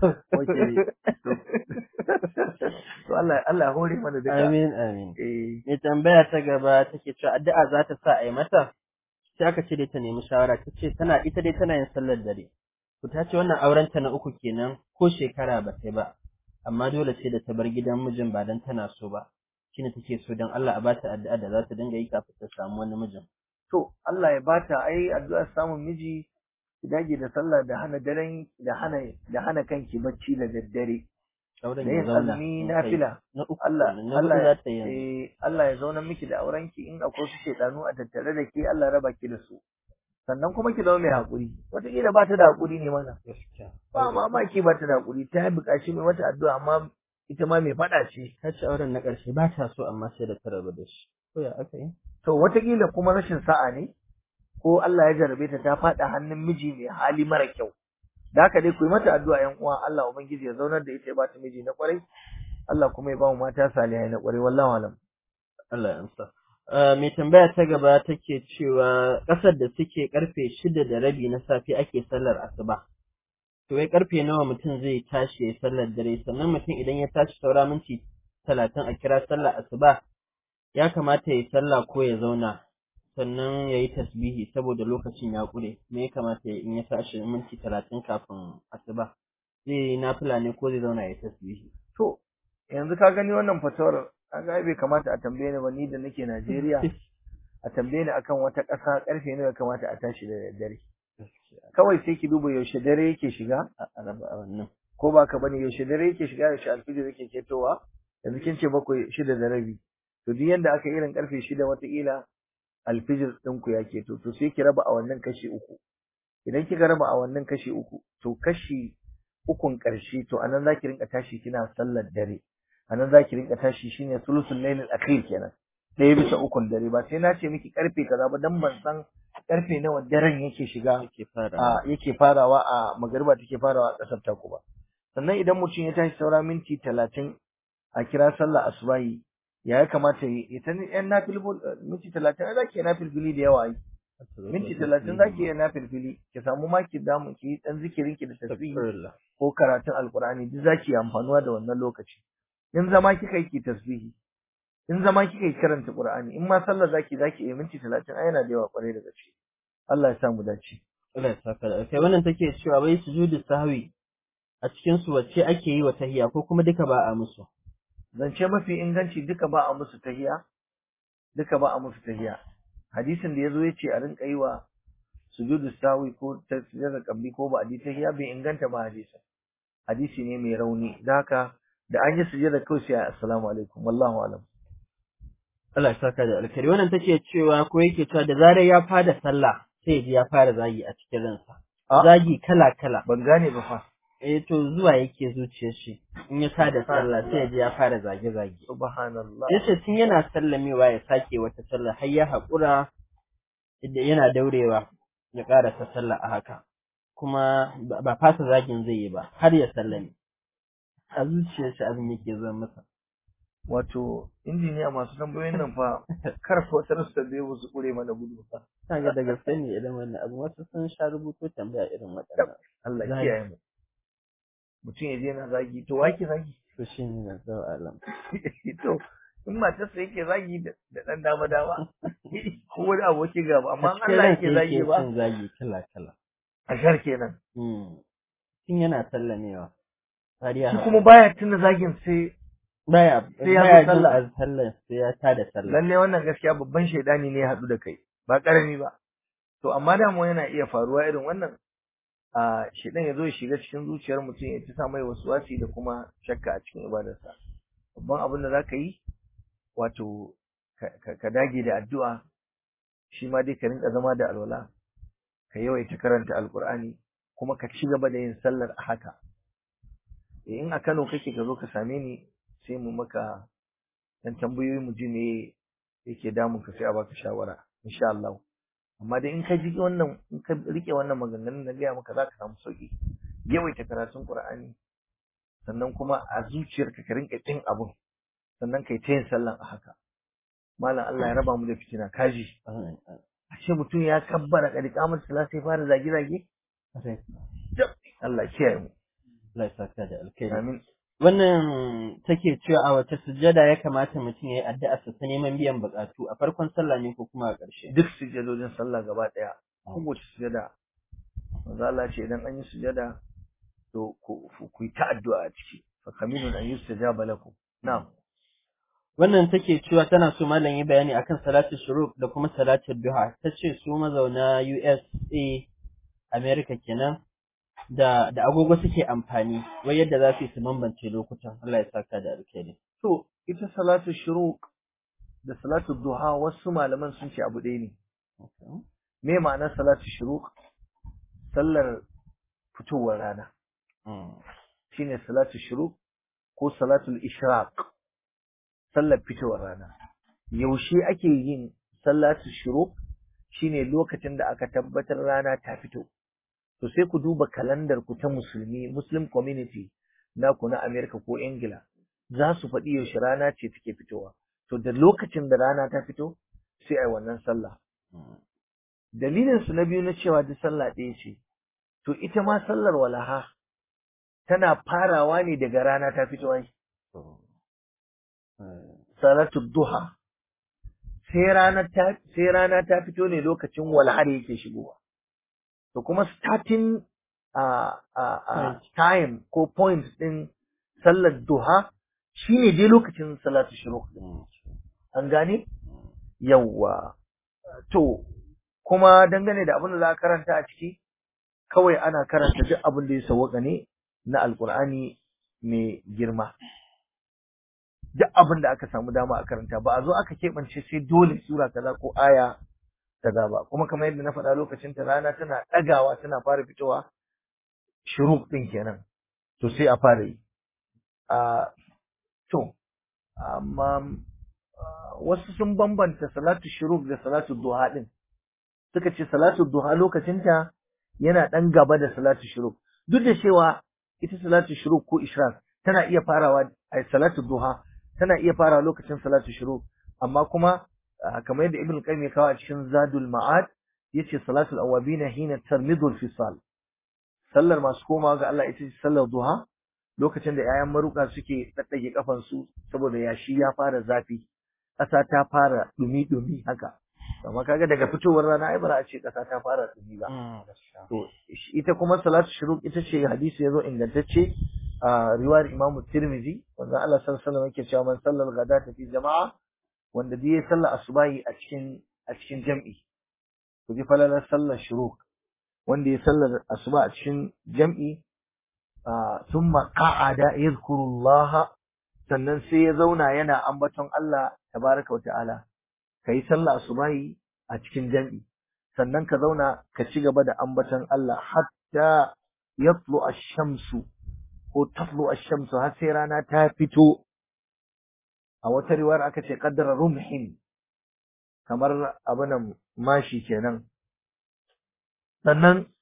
to Allah Allah hore mana duka amin amin eh mai tambaya ta gaba take cewa addu'a za ta sa a yi mata sai aka ce dai ta nemi shawara ta ce tana ita dai tana yin sallar dare to ta ce wannan aurenta na uku kenan ko shekara ba ta ba amma dole sai da ta bar gidan mijin ba dan tana so ba shine take so dan Allah a bata addu'a da za ta dinga yi kafin ta samu wani mijin to Allah ya bata ai addu'a samun miji ki dage da sallah da hana daren da hana da hana kanki bacci da daddare auren da ya yin zauna azumi in na kai. fila na uku Allah kenan, na huɗu Allah za ta yi eh Allah ya zauna miki da aurenki in akwai su shedanu a tattare da ke Allah raba ki da su sannan kuma ki zama mai hakuri wataƙila ba ta da hakuri ne mana gaskiya ba mamaki ba ta da hakuri ta yi buƙaci mai wata addu'a amma ita ma mai faɗa ce ta ce auren na ƙarshe ba ta so amma sai da ta rabu da shi ko ya aka yi to wataƙila kuma rashin sa'a ne ko Allah ya jarabe ta ta faɗa hannun miji mai hali mara kyau da haka dai ku yi mata addu'a ƴan uwa Allah ubangiji ya zaunar da ita ya ba ta miji na kwarai Allah kuma ya ba mu mata salihai na kwarai wallahu alam Allah ya amsa Uh, mai tambaya ta gaba take cewa ƙasar da suke karfe shida da rabi na safe ake sallar asuba. To wai karfe nawa mutum zai tashi ya sallar dare sannan mutum idan ya tashi saura minti talatin a kira sallar asuba ya kamata ya yi sallah ko ya zauna sannan ya yi tasbihi saboda lokacin ya ƙure me ya kamata ya in ya tashi minti talatin kafin asuba zai yi nafila ne ko zai zauna ya yi tasbihi. to yanzu ka gani wannan fatawar kaga ai bai kamata a tambaye ni ba ni da nake Najeriya a tambaye ni akan wata ƙasa karfe ne ya kamata a tashi da daddare kawai sai ki duba yaushe dare yake shiga a a raba wannan. ko ba ka bane yaushe dare yake shiga yaushe alfijir yake ketowa yanzu kin ce bakwai shida da rabi to duk yanda aka irin karfe shida wataƙila alfijir ɗinku ya keto to sai ki raba a wannan kashi uku idan kika raba a wannan kashi uku to kashi ukun ƙarshe to anan zaki rinka tashi kina sallar dare anan zaki rinka tashi shine sulusul lailil akhir kenan ɗaya bisa ukun dare ba sai na ce miki karfe kaza ba dan ban san karfe nawa daren yake shiga Ake fara. a yake farawa a magariba take farawa a ƙasar taku ba sannan idan mutum ya tashi saura minti talatin a kira sallah asubahi ya ya kamata ya yi ita ne yan nafilbul minti talatin ai zaki yi nafilfili da yawa ai minti talatin zaki yi nafilfili ki samu maki damu ki yi dan zikirin ki da tasbihi Astaghfirullah. ko karatun alqur'ani duk zaki yi amfanuwa da wannan lokaci in zama kika yi ki tasbihi in zama kika yi karanta qur'ani in ma sallah zaki zaki yi minti talatin ai yana da yawa kwarai da gaske Allah ya sa mu dace Allah ya saka da kai wannan take cewa wai sujudu sahwi a cikin su wacce ake yi wa tahiyya ko kuma duka ba a musu zance mafi inganci duka ba a musu tahiya duka ba a musu tahiya hadisin da yazo yace a rinka yi wa sujudu sawi ko tasbihar kabli ko ba a ji tahiya bai inganta ba hadisin hadisi ne mai rauni da haka da an yi sujada kawai sai assalamu alaikum wallahu alam Allah ya saka da alkhairi wannan take cewa ko yake cewa da zarar ya fara sallah sai ya ji ya fara zagi a cikin ransa A? zagi kala kala ban gane ba fa eh to zuwa yake zuciyar shi in ya tada sallah sai ya ji ya fara zage zage subhanallah yace tun yana sallamewa ya sake wata sallah har ya haƙura da yana daurewa ya ƙarasa sallah a haka kuma ba ba fasa zagin zai yi ba har ya sallame a zuciyar shi abin yake zuwa masa wato injiniya masu tambayoyin nan fa kar fa wata rasu tambaye mu su kure mana gudu fa kaga da gaske ne irin wannan abu wasu sun sha rubuto tambaya irin waɗannan Allah Zagi. kiyaye mu mutum ya je yana zagi to wake zagi to shi ne na zau alam to in matarsa yake zagi da da dan dama dama ko wani abokin gaba amma a in Allah cikin yake ransa zagi ba yake cin zagi kala kala a shar kenan Hmm. tun yana sallamewa har ya shi kuma baya tuna zagin sai baya sai ya zo baya jin sallah. a sallah sai ya tada sallah lalle wannan gaskiya babban shaidani ne ya haɗu da kai ba karami ba to amma dama yana iya faruwa irin wannan a shaidan ya zo ya shiga cikin zuciyar mutum ya ci sa mai wasi da kuma shakka a cikin ibadarsa babban abin da zaka yi wato ka- ka ka dage da addu'a shi ma dai ka rinka zama da alwala ka yawaita karanta alkur'ani kuma ka ci gaba da yin sallar a haka in a Kano kake ka zo ka same ni sai mu maka dan tambayoyi mu ji me yake damun ka sai a baka shawara insha Allah amma dai in ka ji wannan in ka rike wannan maganganun na gaya maka zaka samu sauki yawaita karatun Qur'ani sannan kuma a zuciyarka ka rinka jin abun sannan kai ta yin sallan a haka malam Allah ya raba mu da fitina kaji a ce mutum ya kabbara kadi kamar sallah sai fara zage zage Allah kiyaye mu Allah ya saka da alkhairi amin wannan take cewa a wace sujjada ya kamata mutum ya yi addu'a sa ta neman biyan bukatu a farkon sallah ne ko kuma a ƙarshe duk sujjadojin sallah gaba daya kowace sujjada manzo Allah ce idan an yi sujjada to ku ku yi ta addu'a a ciki fa kaminun an yustajaba lakum na'am wannan take cewa tana so malam yi bayani akan salatu shuruq da kuma salatu duha tace su mazauna USA America kenan da da agogo suke amfani wai yadda za su yi su bambance lokutan Allah ya saka da alkhairi to ita salatu shuruq da salatu duha wasu malaman sun ce abu ɗaya ne me ma'anar salatu shuruq sallar fitowar rana shine salatu shuruq ko salatul ishraq sallar fitowar rana yaushe ake yin salatu shuruq shine lokacin da aka tabbatar rana ta fito to sai ku duba kalandar ku ta musulmi muslim community na ku na America ko Ingila za su faɗi yaushe rana ce take fitowa to da lokacin da rana ta fito sai ai wannan sallah dalilin su na biyu na cewa duk sallah ɗaya ce to ita ma sallar walaha tana farawa ne daga rana ta fito ai salatu duha sai rana ta sai rana ta fito ne lokacin walhar yake shigowa to kuma starting uh, uh, uh, time ko point din sallar duha shine dai lokacin salatu shuruq an gane yawa to kuma dangane da abin da za a karanta a ciki kawai ana karanta duk abin da ya sawwaka ne na alkur'ani mai girma duk abin da aka samu dama a karanta ba a zo aka keɓance sai dole sura kaza ko aya kaza ba kuma kamar yadda na faɗa lokacin ta rana tana ɗagawa tana fara fitowa shuruk ɗin kenan to sai a fara yi a to amma wasu sun bambanta salatu shuruk da salatu duha ɗin suka ce salatu duha lokacinta yana ɗan gaba da salatu shuruk duk da cewa ita salatu shuruk ko ishraq tana iya farawa a salatu duha tana iya farawa lokacin salatu shuruk amma kuma kamar yadda ibn qayyim ya kawo a cikin zadul ma'ad yace salatul awabina hina tarmidul fisal sallar masu komawa ga Allah ita ce sallar duha lokacin da 'ya'yan maruka suke daddage kafan su saboda yashi ya fara zafi ƙasa ta fara dumi dumi haka amma kaga daga fitowar rana ai ba za a ce ƙasa ta fara dumi ba to ita kuma salatu shuruq ita ce hadisi yazo ingantacce a riwayar Imam Tirmidhi wanda Allah sallallahu alaihi wasallam yake cewa man sallal ghadata fi jama'a wanda duk ya sallar asubahi a cikin a cikin jam'i ku ji falalar sallar shuruq wanda ya sallar asuba a cikin jam'i thumma qa'ada yadhkurullah sannan sai ya zauna yana ambaton Allah tabaraka wa ta'ala kai sallar asubahi a cikin jam'i sannan ka zauna ka ci gaba da ambaton Allah hatta yatlu ash-shamsu ko tatlu ash-shamsu har sai rana ta fito a wata riwayar aka ce qaddara rumhin kamar abunan mashi kenan sannan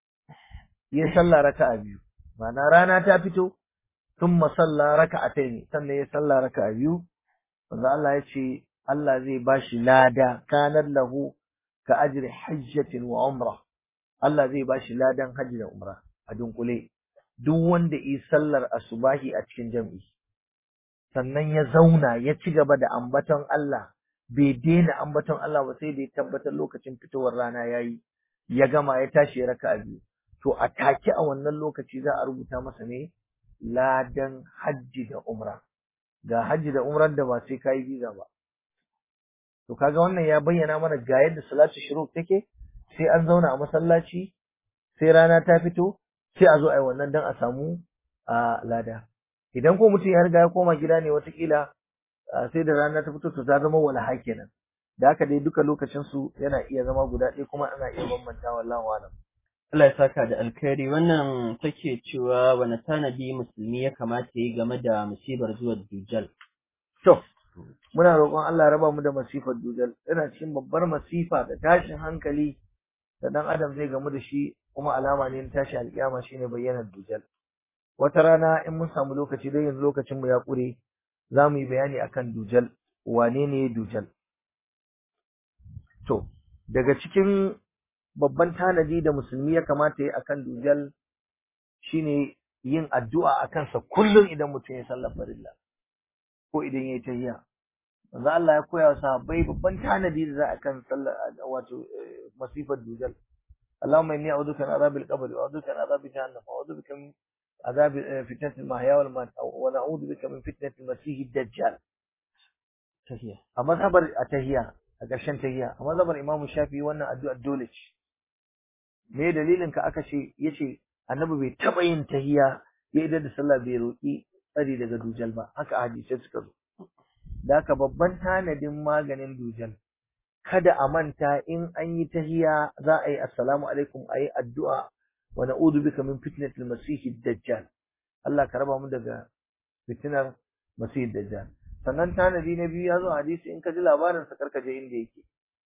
ya salla raka'a biyu ma'ana rana ta fito thumma salla raka'atayn sannan ya salla raka'a biyu wanda Allah ya ce Allah zai bashi lada kanar lahu ka ajri hajjatin wa umra Allah zai bashi ladan hajji da umra a dunkule duk wanda yi sallar asubahi a cikin jam'i sannan ya zauna ya ci gaba da ambaton Allah bai daina ambaton Allah ba sai da ya tabbatar lokacin fitowar rana yayi ya gama ya tashi ya raka biyu to a take a wannan lokaci za a rubuta masa ne ladan hajji da umra ga hajji da umrar da ba sai kai visa ba to kaga wannan ya bayyana mana ga yadda salatu shuruk take sai an zauna a masallaci sai rana ta fito sai a zo a yi wannan dan a samu a lada idan ko mutum ya riga ya koma gida ne watakila sai da rana ta fito to ta zama walaha kenan da haka dai duka lokacin su yana iya zama guda ɗaya kuma ana iya bambanta wallahu alam Allah ya saka da alkhairi wannan take cewa wani tanadi musulmi ya kamata ya yi game da musibar zuwa dujal. to muna roƙon Allah ya raba mu da masifar dujal yana cikin babbar masifa da tashin hankali da dan adam zai gamu da shi kuma alama ne na tashi alƙiyama shine bayyanar dujal wata rana in mun samu lokaci dai yanzu lokacin mu ya ƙure za mu yi bayani akan dujal wane ne dujal to daga cikin babban tanadi da musulmi ya kamata ya akan dujal shine yin addu'a a kansa kullum idan mutum ya sallar farilla ko idan ya yi tahiyya manzo Allah ya koya wa sahabbai babban tanadi da za a kan sallar wato masifar dujal اللهم إني أعوذ بك من عذاب القبر وأعوذ بك من عذاب جهنم وأعوذ بك من عذاب فتنة المحيا والممات ونعوذ بك من فتنة المسيح الدجال Tahiya. a mazhabar a tahiya a ƙarshen tahiya a mazhabar Imam Shafi wannan addu'a dole ce me dalilin ka aka ce yace annabi bai taba yin tahiya ya idan da sallah bai roki tsari daga dujal ba haka hadisai suka zo da haka babban tanadin maganin dujal kada a manta in an yi tahiya za a yi assalamu alaikum a yi addu'a wa na'udhu bika min fitnatil masihid dajjal Allah ka raba mu daga fitinar masihid dajjal sannan tanadi na biyu ya zo a hadisi in ka ji labarin sa karka je inda yake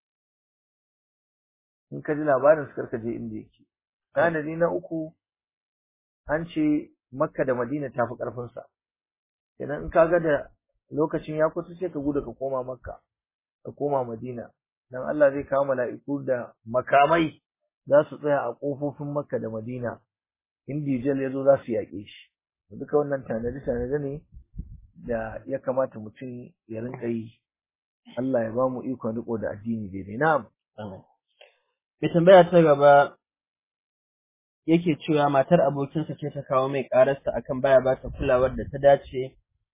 in ka ji labarin sa karka je inda yake tanadi na uku an ce makka da madina ta fi karfin sa idan in ka ga da lokacin ya kusa sai ka gudu ka koma makka ka koma madina dan Allah zai kawo mala'iku da makamai za su tsaya a kofofin makka da madina in dijal ya zo za su yaƙe shi duka wannan tanadi tanadi ne da ya kamata mutum ya rinka yi Allah ya ba mu ikon riko da addini daidai na'am Amin. Mai tambaya ta gaba yake cewa matar abokinsa ce ta kawo mai ƙararsa akan baya ba ta kulawar da ta dace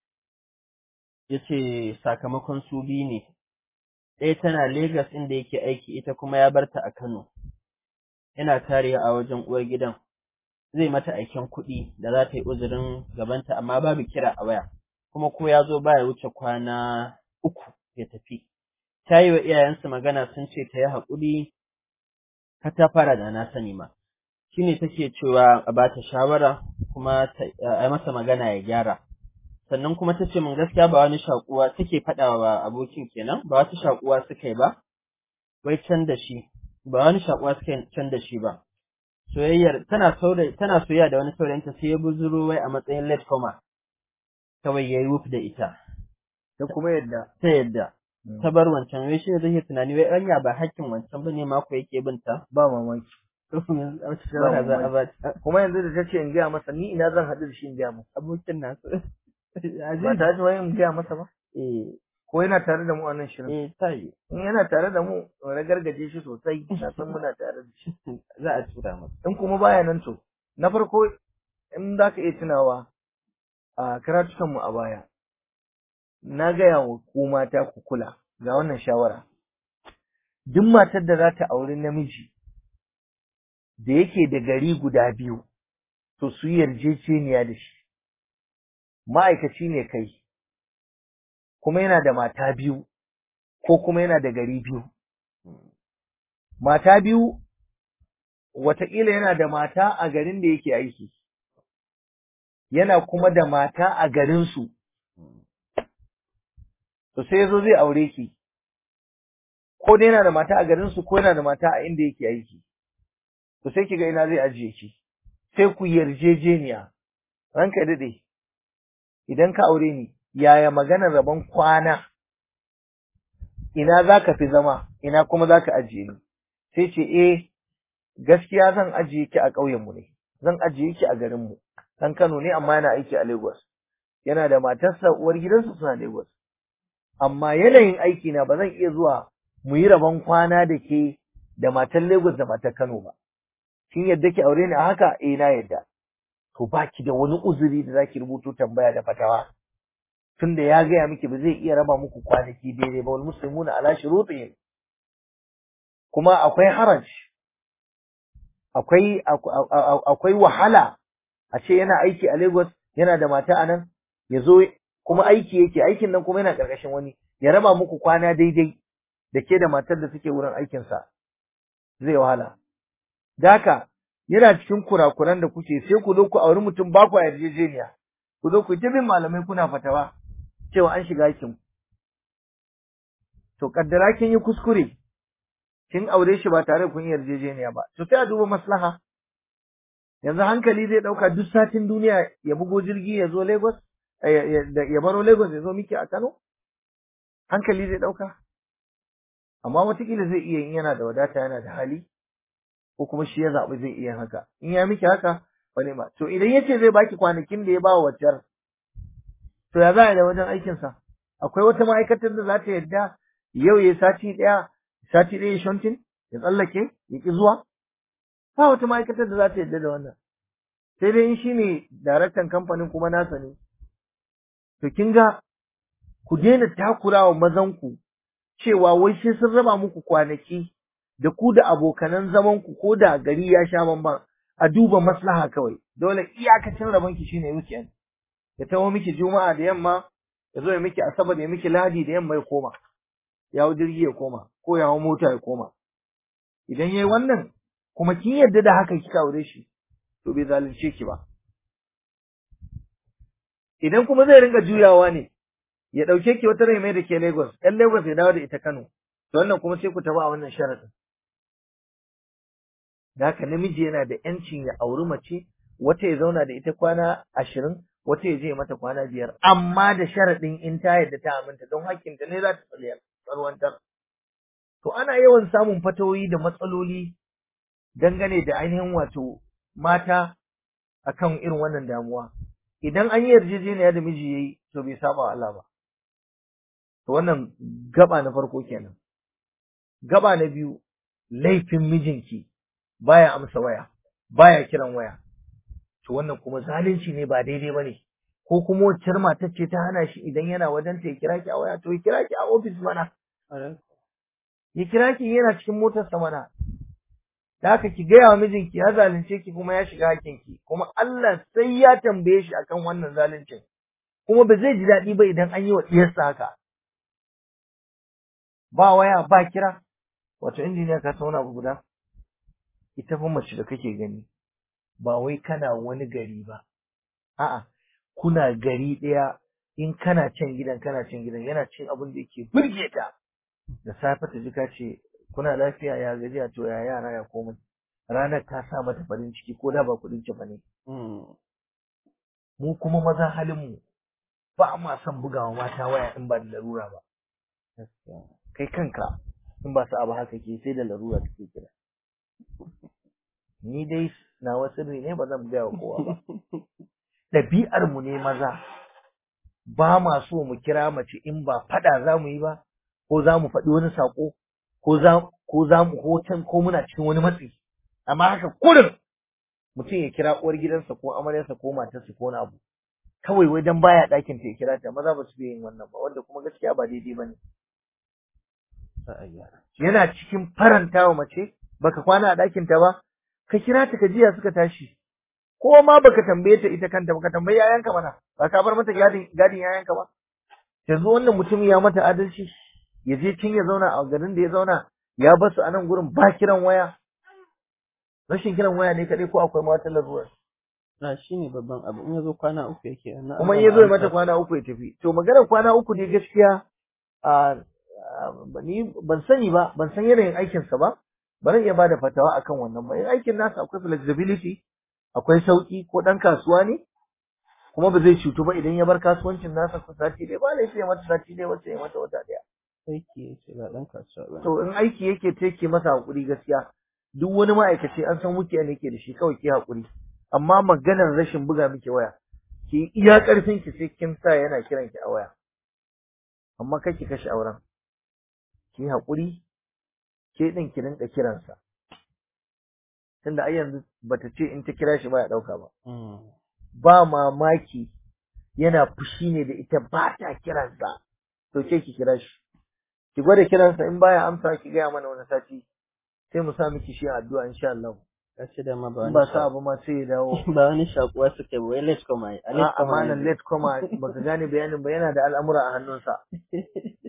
ya ce sakamakon su biyu ne ɗaya tana Legas inda yake aiki ita kuma ya barta a Kano yana tarewa a wajen uwar gidan zai mata aikin kuɗi da za ta yi uzurin gabanta amma babu kira a waya kuma ko ya zo baya wuce kwana uku ya tafi ta yi wa iyayensu magana sun ce ta yi haƙuri ka ta fara da na sani ma shi ne take cewa a ba ta shawara kuma a yi masa magana ya gyara sannan kuma ta ce min gaskiya ba wani shakuwa take faɗa wa abokin kenan ba wata shakuwa suka yi ba wai can da shi ba wani shakuwa suka yi can da shi ba soyayyar tana tana soyayya da wani saurayinta sai ya buzuro wai a matsayin late comer kawai yayi wuf da ita ta kuma yadda ta yadda ta bar wancan wai shi ne zai tunani wai anya ba hakkin wancan bane mako yake binta ba mamaki to yanzu a cikin shawara za a ba ta kuma yanzu da ta ce in gaya masa ni ina zan haɗu da shi in gaya masa abokin nasu ba ta ji wani in gaya masa ba eh ko yana tare da mu a nan shirin eh tayi in yana tare da mu ragargaje shi sosai na san muna tare da shi za a tura masa in kuma baya nan to na farko in za ka iya tunawa a karatukan mu a baya na gaya wa ku mata ku kula ga wannan shawara duk matar da za ta auri namiji da yake da gari guda biyu to su yi yarjejeniya da shi ma'aikaci ne kai kuma yana da mata biyu ko kuma yana da gari biyu mata biyu wataƙila yana da mata a garin da yake aiki yana kuma da mata a garinsu to sai yazo zai aure ki ko dai yana da mata a garinsu ko yana da mata a inda yake aiki to sai kiga ina zai ajiye ki sai ku yarjejeniya ranka dade idan ka aure ni yaya maganar rabon kwana ina zaka fi zama ina kuma zaka ajiye ni sai ce eh gaskiya zan ajiye ki a ƙauyen mu ne zan ajiye ki a garin mu dan Kano ne amma yana aiki a Lagos yana da matarsa uwar gidansa suna Lagos amma yanayin aiki na ba zan iya zuwa mu yi rabon kwana da ke da matar Lagos da matar Kano ba kin yadda ki aure ni a haka eh na yadda to baki da wani uzuri da zaki rubuto tambaya da fatawa tunda ya gaya miki ba zai iya raba muku kwanaki daidai ba wal muslimuna ala shurutihim kuma akwai haraj akwai akwai wahala a ce yana aiki a Lagos yana da mata a nan ya zo kuma aiki yake aikin nan kuma yana karkashin wani ya raba muku kwana daidai da ke da matar da suke wurin aikinsa zai wahala da haka yana cikin kurakuran da kuke sai ku zo ku auri mutum ba ku yarjejeniya ku zo ku ta bin malamai kuna fatawa cewa an shiga aikin to kaddara kin yi kuskure kin aure shi ba tare kun yarjejeniya ba to sai a duba maslaha yanzu hankali zai dauka duk satin duniya ya bugo jirgi ya zo Lagos ya baro Lagos ya zo miki a Kano hankali zai dauka amma watakila zai iya in yana da wadata yana da hali ko kuma shi ya zaɓi zai iya haka in ya miki haka wani ma to idan yace zai baki kwanakin da ya ba wa waccar to ya za a da wajen aikinsa akwai wata ma'aikatar da za ta yadda yau ya sati ɗaya sati ɗaya shontin ya tsallake ya ƙi zuwa ba wata ma'aikatar da za ta yadda da wannan sai dai in shi ne daraktan kamfanin kuma nasa ne to kin ga ku daina takurawa mazanku cewa wai sai sun raba muku kwanaki da ku da abokanan zamanku ko da gari ya sha bamban a duba maslaha kawai dole iyakacin rabon ki shine weekend ya taho miki juma'a da yamma ya zo ya miki asabar ya miki ladi da yamma ya koma ya hau jirgi ya koma ko ya hau mota ya koma idan yayi wannan kuma kin yarda da haka kika aure shi to bai zalunce ki ba idan kuma zai ringa juyawa ne ya dauke ki wata rai mai da ke Lagos ɗan Lagos ya dawo da ita Kano to wannan kuma sai ku tafi a wannan sharadin da haka namiji yana da yancin ya auri mace wata ya zauna da ita kwana ashirin wata ya je mata kwana biyar amma da sharaɗin in ta yadda ta aminta don hakkinta ne za ta tsarwantar to ana yawan samun fatawoyi da matsaloli dangane da ainihin wato mata akan irin wannan damuwa idan an yi yarjejeniya da miji yayi to bai saba wa Allah ba to wannan gaba na farko kenan gaba na biyu laifin mijinki baya amsa waya baya kiran waya to wannan kuma zalunci ne ba daidai bane ko kuma waccar matar ce ta hana shi idan yana wajen ta ya kira ki a waya to ya kira ki a ofis mana ya kira ki yana cikin motar sa mana da haka ki gaya wa mijinki ya zalunce ki kuma ya shiga hakinki kuma Allah sai ya tambaye shi akan wannan zaluncin kuma ba zai ji daɗi ba idan an yi wa ɗiyarsa haka ba waya ba kira wato injiniya ka sauna abu guda ita fa mace da kake gani ba wai kana wani gari ba a'a kuna gari ɗaya in kana can gidan kana can gidan yana cin abin da yake burge ta da safe ta ji ka ce kuna lafiya ya gajiya to ya yara ya komai ranar ta sa mata farin ciki ko da ba kuɗin ci bane mu kuma maza halin mu ba ma son bugawa mata waya in ba da larura ba kai kanka in ba su abu haka ke sai da larura take kira ni dai nawa sirri ne ba zan gaya wa kowa ba ɗabi'ar mu ne maza ba ma so mu kira mace in ba faɗa za mu yi ba ko za mu faɗi wani saƙo ko za ko za mu hoton ko muna cikin wani matsi amma haka kurin mutum ya kira uwar gidansa ko amaryarsa ko matarsa ko wani abu kawai wai dan baya ɗakin ta ya kira ta maza ba su yin wannan ba wanda kuma gaskiya ba daidai ba ne yana cikin faranta wa mace baka kwana a ɗakin ta ba ka kira ta ka jiya suka tashi ko ma baka tambaye ta ita kanta baka tambayi yayanka mana ba ka bar mata gadin gadin yayanka ba yanzu wannan mutum ya mata adalci ya je cin ya zauna a garin da ya zauna ya bar su a nan gurin ba kiran waya rashin kiran waya ne kadai ko akwai ma wata larura na shine babban abu in yazo kwana uku yake kuma in yazo ya mata kwana uku ya tafi to maganar kwana uku ne gaskiya a ni ban sani ba ban san yanayin aikinsa ba ba zan iya bada fatawa akan wannan ba in aikin nasa akwai flexibility akwai sauki ko dan kasuwa ne kuma ba zai cutu ba idan ya bar kasuwancin nasa ko sati ɗaya ba laifi ya mata sati ɗaya wacce ya mata wata ɗaya aiki yake ba dan kasuwa ba to in aiki yake take masa hakuri gaskiya duk wani ma'aikaci an san wuke ne yake da shi kawai ki hakuri amma maganar rashin buga miki waya ki iya karfin ki sai kin sa yana kiran ki a waya amma kai ki kashe auren ki hakuri ke din ki rinka kiransa tunda ai yanzu bata ce in ta kira shi ba ya dauka ba ba mamaki yana fushi ne da ita ba ta kiransa to ke ki kira shi ki gwada kiransa in baya amsa ki gaya mana wani sati sai mu sa miki shi addu'a insha Allah kace da ma ba in ba sa abu ma sai ya dawo ba wani shakuwa suke ba wai let's come ai a amanan let koma baka gane bayanin ba yana da al'amura a hannunsa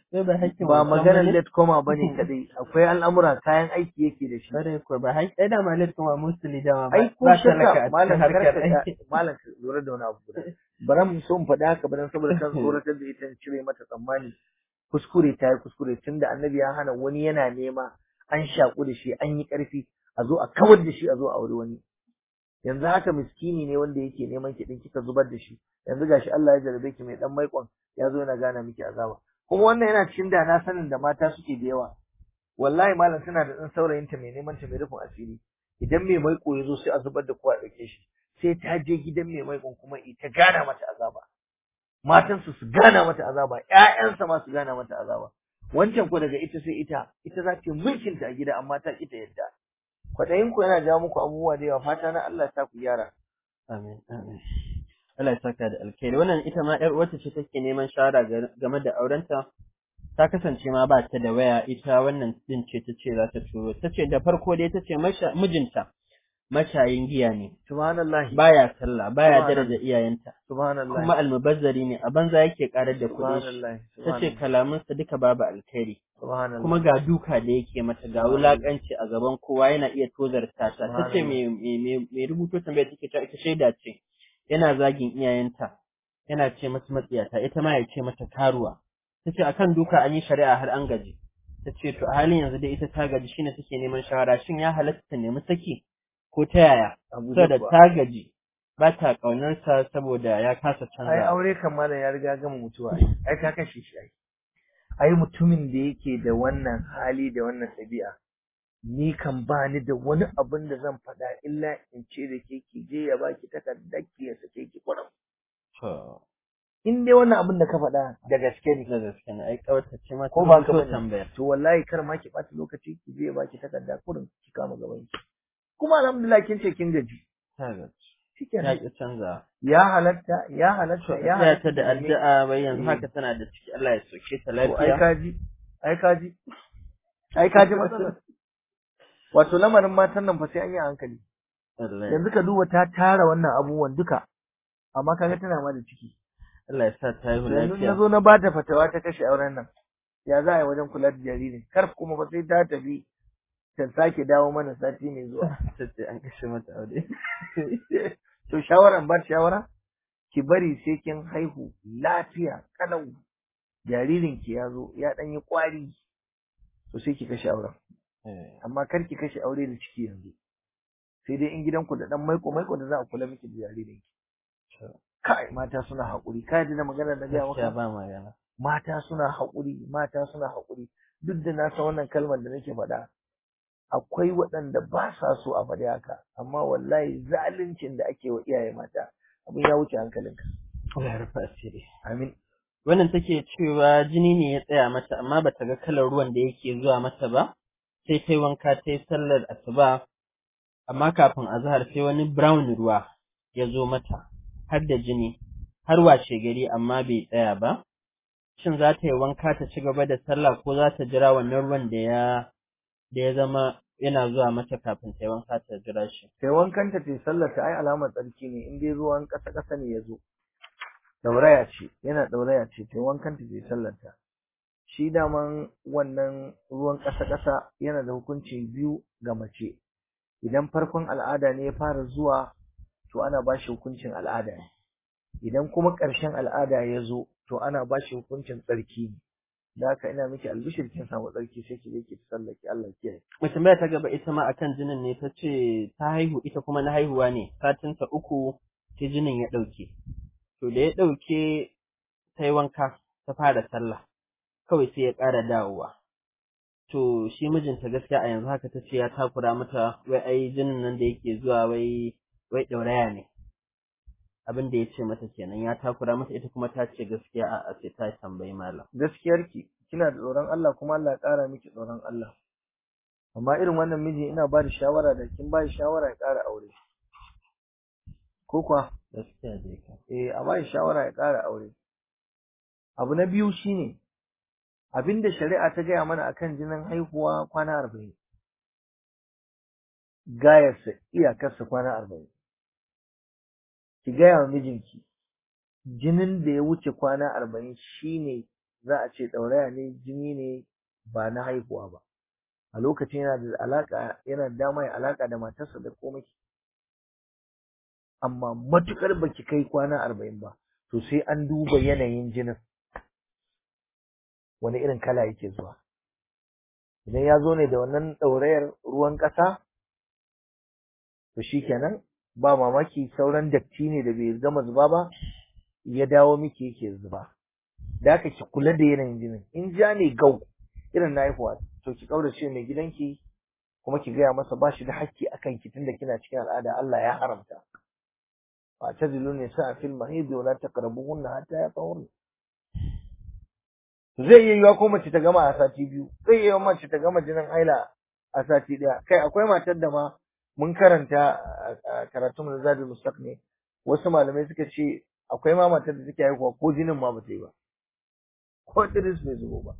sai ba hakkin ba wancan maganar bane? late koma bane kadai akwai al'amura kayan aiki yake da shi Kare ko ba hakki ai da ma late kuma musuli dama ba ai ko ba talaka shakka a cikin malam harkar karka aiki. malam ka lura da wani abu guda bara mu so mu faɗi haka ba dan saboda kan tsoratar da ita in cire mata tsammani kuskure ta yi kuskure tunda annabi ya hana wani yana nema an shaku da shi an yi ƙarfi a zo a kawar da shi a zo a aure wani yanzu haka miskini ne wanda yake neman ki din kika zubar da shi yanzu gashi Allah ya jarabe ki mai dan maikon ya zo yana gana miki azaba kuma wannan yana cikin da na sanin da mata suke da yawa wallahi malam suna da dan saurayin ta mai neman ta mai rufin asiri idan mai maiko ya zo sai a zubar da kowa a dauke shi sai ta je gidan mai maikon kuma ita gana mata azaba matansu su gana mata azaba ƴaƴansa ma su gana mata azaba wancan ko daga ita sai ita ita za ta yi mulkin ta a gida amma ta ita yadda kwaɗayin ku yana jawo muku abubuwa da yawa fata na Allah ta ku gyara Amin, amin. Allah ya saka da alkhairi. Wannan ita ma ‘yar uwarta ce take neman shawara ga- game da aurenta. Ta kasance ma ba ta da waya, ita wannan din ce ta ce za ta turo. Ta ce da farko dai ta ce masha- mijinta mashayin giya ne, subhanallahi baya sallah, baya Subhanallah. daraja iyayenta, subhanallahi kuma almubazzari ne, a banza yake karar da kuɗin shi. subhanallahi Ta ce kalamansa duka babu alkhairi. subhanallahi kuma ga duka da yake mata ga wulakanci a gaban kowa yana iya tozarta ta tace me me me rubuto tambaya take ta ita shaida ce yana zagin iyayenta yana ce mata matsiyata ita ma ya ce mata karuwa tace akan duka an yi shari'a har an gaji tace to a halin yanzu dai ita ta gaji shine take neman shawara shin ya halatta ta nemi saki ko ta yaya Abu saboda Jabba. ta gaji ba ta kaunarsa saboda ya kasa ai canza aure kan malam ya riga gama mutuwa ai ai ka kashe shi ai ai mutumin da yake da wannan hali da wannan ɗabi'a ni kan ba ni da wani abin da zan faɗa illa in ce da ke ki je ya baki takardar ki ya sake ki kurum to in dai wannan abin da ka faɗa da gaske ne da gaske ne ai kawarta ce ma ko ba ka so bane tambayar to wallahi kar ma ki ɓata lokaci ki je ya baki takarda kurum ki kama gaban ki kuma alhamdulillah kin ce kin gaji ta gaji ya shikenan ki canza ya halatta ya halatta ya ya halatta ta da ki nemi- addu'a bai yanzu Eh. haka tana da ciki Allah ya soke ta To ai lafiya kaji, ai kaji, ai kaji matsalar. Wato lamarin matan nan fa sai an yi a hankali. Allah Yanzu ka duba ta tara wannan abubuwan duka, amma kaga tana ma da ciki. Allah ya sa ta haihu Yanzu na lafiya zo na ba ta fatawa ta kashe auren nan. Ya za a yi wajen kula da jaririn? Kar kuma fa sai ta tafi ta sake dawo mana sati mai zuwa. ta ce an kashe mata aure To shawaran ba shawara? Ki bari sai kin haihu lafiya kalau. Jaririn ki ya zo ya ɗan yi ƙwari. To sai ki kashe auren. Eh, amma kar ki kashe aure da ciki yanzu sai dai in gidanku da dan maiko maiko da za a kula miki da jaririn ki to, kai mata suna haƙuri kai da magana da ga gaskiya maka ba magana mata suna haƙuri mata suna haƙuri duk da na san wannan kalmar da nake faɗa akwai waɗanda ba sa so a faɗi haka amma wallahi zaluncin da ake wa iyaye mata abin ya wuce hankalinka Allah ya rufa asiri amin wannan take cewa jini ne ya tsaya mata amma bata ga kalar ruwan da yake zuwa mata ba sai ta yi wanka ta yi sallar asuba amma kafin azhar sai wani brown ruwa ya zo mata har da jini har washe gari amma bai tsaya ba shin za ta yi wanka ta ci gaba da sallah ko za ta jira wannan ruwan da ya da ya zama yana zuwa mata kafin ta yi wanka ta jira shi sai wankanta ta yi sallar ta ai alamar tsarki ne in dai ruwan ƙasa ƙasa ne ya zo dauraya ce yana dauraya ce ta yi wankanta ta yi sallar ta shi daman wannan ruwan ƙasa ƙasa yana da hukunci biyu ga mace idan farkon al'ada ne ya fara zuwa to ana ba shi hukuncin al'ada ne idan kuma ƙarshen al'ada ya zo to ana ba shi hukuncin tsarki ne da haka ina miki albishir kin samu tsarki sai ki je ki sallaki Allah kiyaye Mai tambaya ta gaba ita ma akan jinin ne ta ce ta haihu ita kuma na haihuwa ne satin ta uku sai jinin ya ɗauke. To da ya ɗauke ta yi wanka ta fara sallah kawai sai ya ƙara dawowa. To shi mijinta gaskiya a yanzu haka ta ce ya takura mata wai ai jinin nan da yake zuwa wai wai ɗauraya ne. Abin da ya ce mata kenan ya takura mata ita kuma ta ce gaskiya a sai ta tambayi malam. gaskiyarki kina da tsoron Allah kuma Allah ya ƙara miki tsoron Allah amma irin wannan miji ina ba da shawara da kin ba shi shawara ya ƙara aure ko kuwa Gaskiya dai ka. eh a ba shi shawara ya ƙara aure abu na biyu shine abinda shari'a ta gaya mana akan jinin haihuwa kwana arba'in gayarsa iyakarsa kwana arba'in ki gaya wa mijinki jinin da ya wuce kwana arba'in shine za a ce ɗauraya ne jini ne ba na haihuwa ba a lokacin yana da alaka yana da dama ya alaka da matarsa da komai amma matukar baki kai kwana arba'in ba to sai an duba yanayin jinin wani irin kala yake zuwa idan ya zo ne da wannan ɗaurayar ruwan ƙasa to shikenan ba mamaki sauran datti ne da bai gama zuba ba ya dawo miki yake zuba da haka ki kula da yanayin jinin in ja ne gau irin na haihuwa to ki kaurace mai gidanki kuma ki gaya masa ba shi da hakki akan ki tunda kina cikin al'ada Allah ya haramta fa tazilu nisa fil mahid wa la taqrabuhunna hatta yatahurna zai yi yiwa ko mace ta gama a sati biyu zai yi mace ta gama jinin haila a sati daya kai akwai matar da ma mun karanta a karatun mu zadul mustaq ne wasu malamai suka ce akwai ma matar da take haihuwa ko jinin ma ba ta yi ba ko tiris bai zubo ba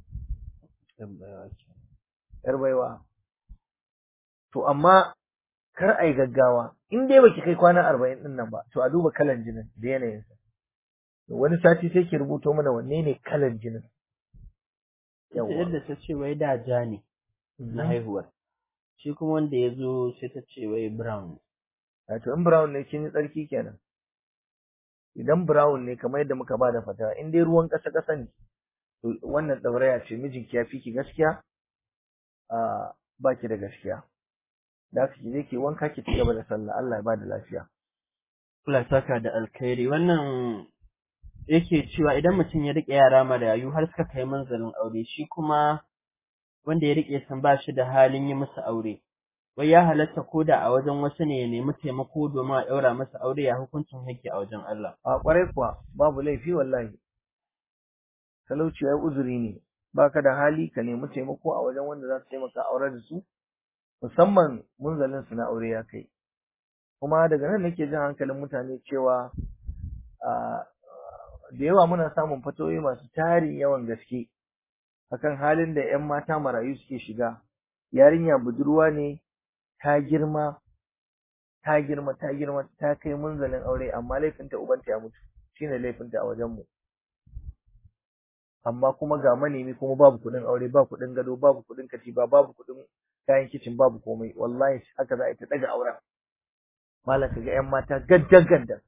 yar baiwa to amma kar ai gaggawa in dai baki kai kwana arba'in din nan ba to a duba kalan jinin da yanayinsa wani sati sai ki rubuto mana wanne ne kalan jinin yadda ta ce wai da ja ne na haihuwar shi kuma wanda ya zo sai ta ce wai brown wato in brown ne kin yi tsarki kenan idan brown ne kamar yadda muka ba da fata in dai ruwan ƙasa ƙasa ne to wannan ɗauraya ce mijinki ya fi ki gaskiya a ba ki da gaskiya da haka ki je ki wanka ki ci gaba da sallah Allah ya ba da lafiya Allah saka da alkhairi wannan yake cewa idan mutum ya rike yara marayu har suka kai manzalin aure shi kuma wanda ya rike san ba shi da halin yi musu aure wai ya halatta ko da a wajen wasu ne ya nemi taimako domin a ɗaura masa aure ya hukuncin yake a wajen Allah a kwarai kuwa babu laifi wallahi talauci ya uzuri ne baka da hali ka nemi taimako a wajen wanda za su taimaka aure da su musamman munzalin su na aure ya kai kuma daga nan nake jin hankalin mutane cewa da yawa muna samun fatoyi masu tarin yawan gaske akan halin da 'yan mata marayu suke shiga yarinya budurwa ne ta girma ta girma ta girma ta kai munzalin aure amma laifinta ubanta ya mutu shine laifinta a wajen mu amma kuma ga manemi kuma babu kuɗin aure ba kuɗin gado babu kuɗin katifa babu kuɗin kayan kicin babu komai wallahi haka za a yi ta daga auren malam kaga 'yan mata gaddan gaddan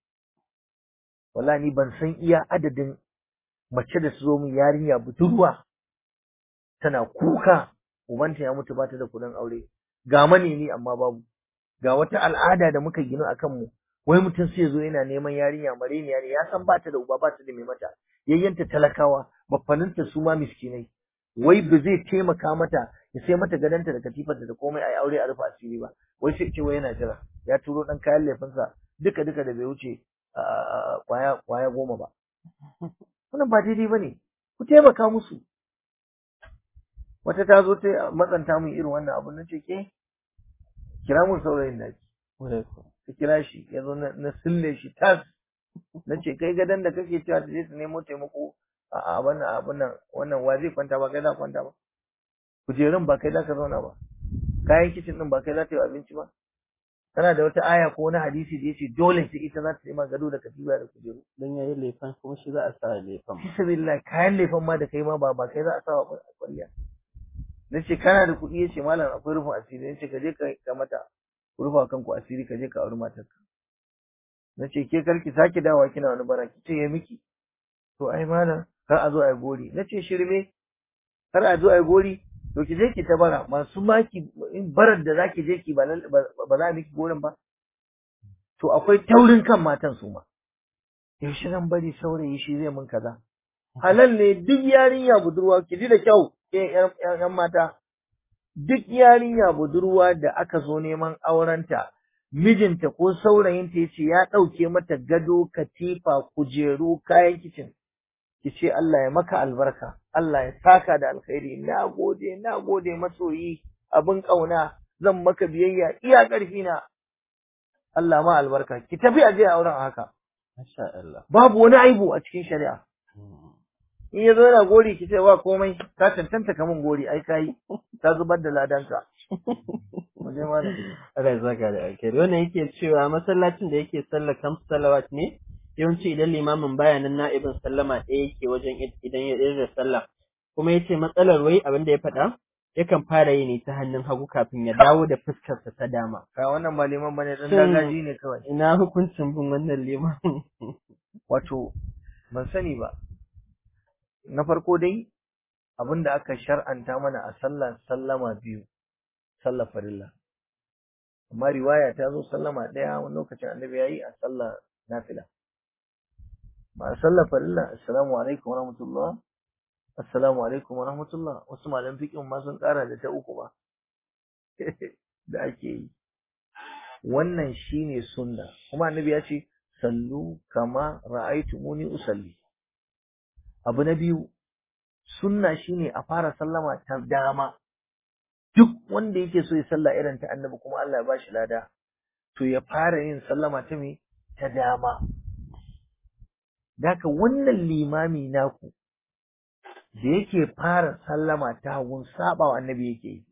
wallahi ni ban san iya adadin mace da su zo min yarinya budurwa tana kuka ubanta ya mutu bata da kuɗin aure ga manemi amma babu ga wata al'ada da muka gino akan mu wai mutum sai zo yana neman yarinya mareniya ne ya san bata da uba bata da mai mata yayyanta talakawa baffaninta su ma miskinai wai ba zai taimaka mata ya sai mata gadanta da katifarta da komai a aure a rufe asiri ba wai sai ce wai yana jira ya turo dan kayan laifinsa duka duka da bai wuce kwaya kwaya goma ba wannan ba daidai bane ku taimaka musu wata ta zo ta matsanta min irin wannan abu nace ke kira mun saurayin da ka kira shi ya zo na sille shi tas na ce kai gadon da kake cewa ta je su nemo taimako a wannan abun nan wannan wa zai kwanta ba kai za kwanta ba kujerun ba kai za ka zauna ba kayan kicin din ba kai za ta yi abinci ba kana da wata aya ko wani hadisi da yace dole sai ita za ta yi gado da katiba da kujeru dan yayi lefan kuma shi za a sa lefan bismillah kayan lefan ma da kai ma ba ba kai za a sa wa kwalliya nace kana da kuɗi yace malam akwai rufin asiri nace ka je ka mata rufa kanku asiri ka je ka auri matarka nace ke karki sake dawowa kina wani bara kice ya miki to ai malam kar a zo ai gori nace shirme kar a zo ai gori to ki je ki ta bara masu maki in barar da zaki je ki ba ba za a miki gorin ba to akwai taurin kan matan su ma yaushe zan bari saurayi shi zai mun kaza halal ne duk yarinya budurwa ki ji da kyau ke yan mata duk yarinya budurwa da aka zo neman aurenta mijinta ko saurayinta ya ce ya ɗauke mata gado katifa kujeru kayan kicin ki ce Allah ya maka albarka Allah ya saka da alkhairi na gode na gode masoyi abin ƙauna zan maka biyayya iya ƙarfi na Allah ma albarka ki tafi a je auren haka masha Allah babu wani aibu a cikin shari'a in ya zo yana gori ki ce wa komai ka cancanta kamun gori ai kai ta zubar da ladanka mu je mana Allah ya saka da alkhairi wannan yake cewa masallacin da yake sallar kamsu salawat ne yawanci idan limamin baya nan na'ibin sallama ɗaya yake wajen idan ya da sallah kuma ya ce matsalar wai abin da ya faɗa yakan fara yi ne ta hannun hagu kafin ya dawo da fuskarsa ta dama. Ka wannan ba liman bane dan Shin- dagaji ne kawai. Ina hukuncin bin wannan limamin? Wato ban sani ba. Na farko dai abin da aka shar'anta mana a sallah sallama biyu, sallah farilla. Amma riwaya ta zo sallama ɗaya wani lokacin annabi ya yi a sallah nafila. Ba a sallah farilla, assalamu alaikum wa rahmatullah, assalamu alaikum wa rahmatullah, wasu malam fiƙin ma sun ƙara da ta uku ba. da ake yi. Wannan shine sunna, kuma annabi ya ce, sallu kama ra'aitumuni usalli. Abu na biyu, sunna shine a fara sallama ta dama. Duk wanda yake so ya salla irin ta annabi kuma Allah ya bashi lada, to ya fara yin sallama ta me ta dama. Daka wannan limami naku da yake fara sallama ta hagun saba wa annabi yake yi.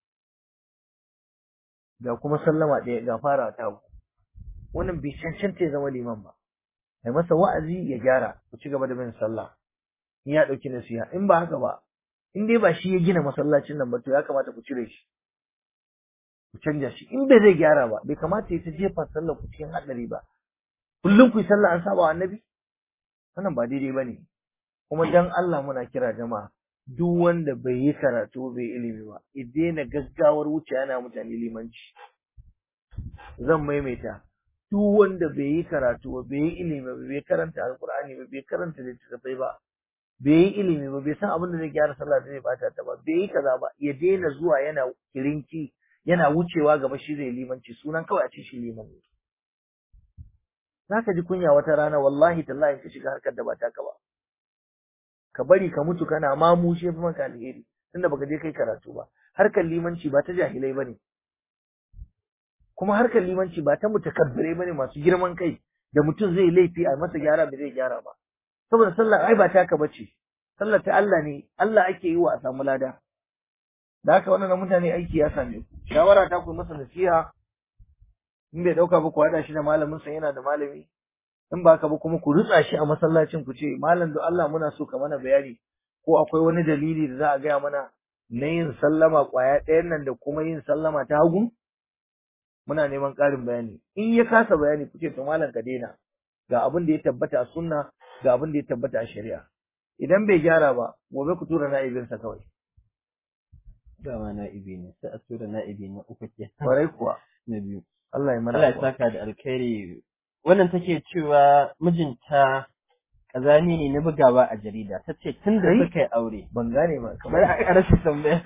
Ga kuma sallama ɗaya ga fara ta hagu. Wannan bai cancanta ya zama liman ba. Ai masa wa'azi ya gyara, ku ci gaba da bin sallah. in ya ɗauki nasiha in ba haka ba in dai ba shi ya gina masallacin nan ba to ya kamata ku cire shi ku canja shi in bai zai gyara ba bai kamata ya ta jefa sallar ku cikin haɗari ba kullum ku yi sallah an saba wa annabi wannan ba daidai ba ne kuma dan Allah muna kira jama'a duk wanda bai yi karatu bai ilimi ba ya daina gaggawar wuce yana mutane limanci zan maimaita duk wanda bai yi karatu ba bai yi ilimi ba bai karanta alkur'ani ba bai karanta littattafai ba bai yi ilimi ba bai san abin da zai gyara sallah da zai bata ta ba bai yi kaza ba ya daina zuwa yana kirinki yana wucewa gaba shi zai limanci sunan kawai a ce shi liman ne zaka ji kunya wata rana wallahi tallahi ka shiga harkar da ba taka ba ka bari ka mutu kana ma mu shi fi maka alheri tunda baka je kai karatu ba harkar limanci ba ta jahilai bane kuma harkar limanci ba ta mutakabbirai bane masu girman kai da mutum zai laifi a masa gyara ba zai gyara ba saboda sallar ai ba taka bace sallar ta Allah ne Allah ake yi wa a samu lada da haka wannan mutane aiki ya same ku shawara ta ku masa nasiha in bai dauka ba ku hada shi da malamin sa yana da malami in ba ka ba kuma ku rutsa shi a masallacin ku ce malam da Allah muna so ka mana bayani ko akwai wani dalili da za a gaya mana na yin sallama kwaya ɗayan nan da kuma yin sallama ta hagu muna neman ƙarin bayani in ya kasa bayani ku ce to malam ka daina ga abin da ya tabbata a sunna ga abin da ya tabbata a shari'a idan bai gyara ba gobe ku tura na'ibinsa kawai Dama na'ibi ne, sai a tura na'ibi na uku ke. kwarai kuwa Na biyu. Allah ya mana Allah ya afuwa. saka da alkhairi. Wannan take cewa mijinta kazani ne na bugawa a jarida. Ta ce tun da Kai? suka yi aure. ban gane ba Bari kamar a rasa tambaya.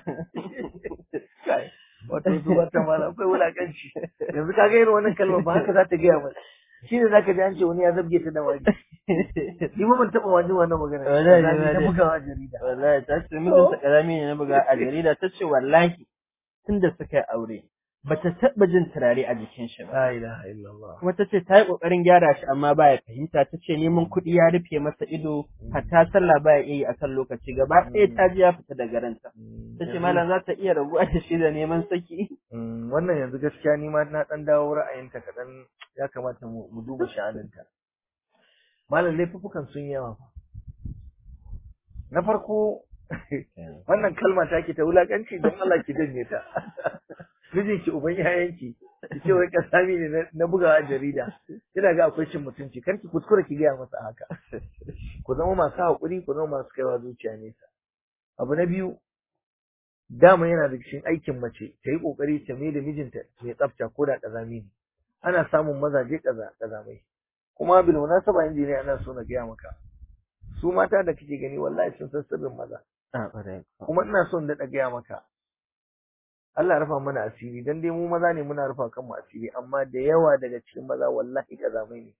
wato su wata mala akwai wulakanci yanzu ka ga irin wannan kalmar ba haka za ta gaya mai shi ne zaka ji an ce wani ya zabge ta da wani ni ma ban taɓa wajin wannan magana Wallahi, Kazani na wallahi. bugawa a jarida Wallahi ta ce mijinta kazani ne na bugawa a jarida. Ta ce wallahi tun da suka yi aure. Bata taɓa jin turare a jikin shi ba. la ilaha illallah kuma ta ce ta yi ƙoƙarin gyara shi amma baya fahimta ta ce neman kuɗi ya rufe masa ido hatta sallah baya iya yi a kan lokaci gaba ɗaya ta ji ya fita daga ranta ta ce malam za ta iya rabuwa da shi da neman saki Mm, wannan yanzu gaskiya ni ma na dan dawo ra'ayinta kaɗan ya kamata mu mu duba sha'aninta malam laifuffukan sun yawa fa na farko wannan kalma ta ki ta wulakanci don Allah ki janye ta mijin ki uban yayanki ki ce wai kasami ne na- na bugawa a jarida kina ga akwai cin mutunci kar ki kuskura ki gaya masa haka ku zama masu haƙuri ku zama masu kaiwa zuciya nesa abu na biyu dama yana da cikin aikin mace ta yi ƙoƙari ta mai da mijinta mai tsafta ko da ƙazami ne ana samun mazaje ƙaza ƙazamai kuma bil munasaba injiniya ana so na gaya maka su mata da kake gani wallahi sun san sirrin maza a ƙwarai kuma ina son daɗa gaya maka Allah ya rufa mana asiri dan dai mu maza ne muna rufa kanmu asiri amma da yawa daga cikin maza wallahi ƙazamai ne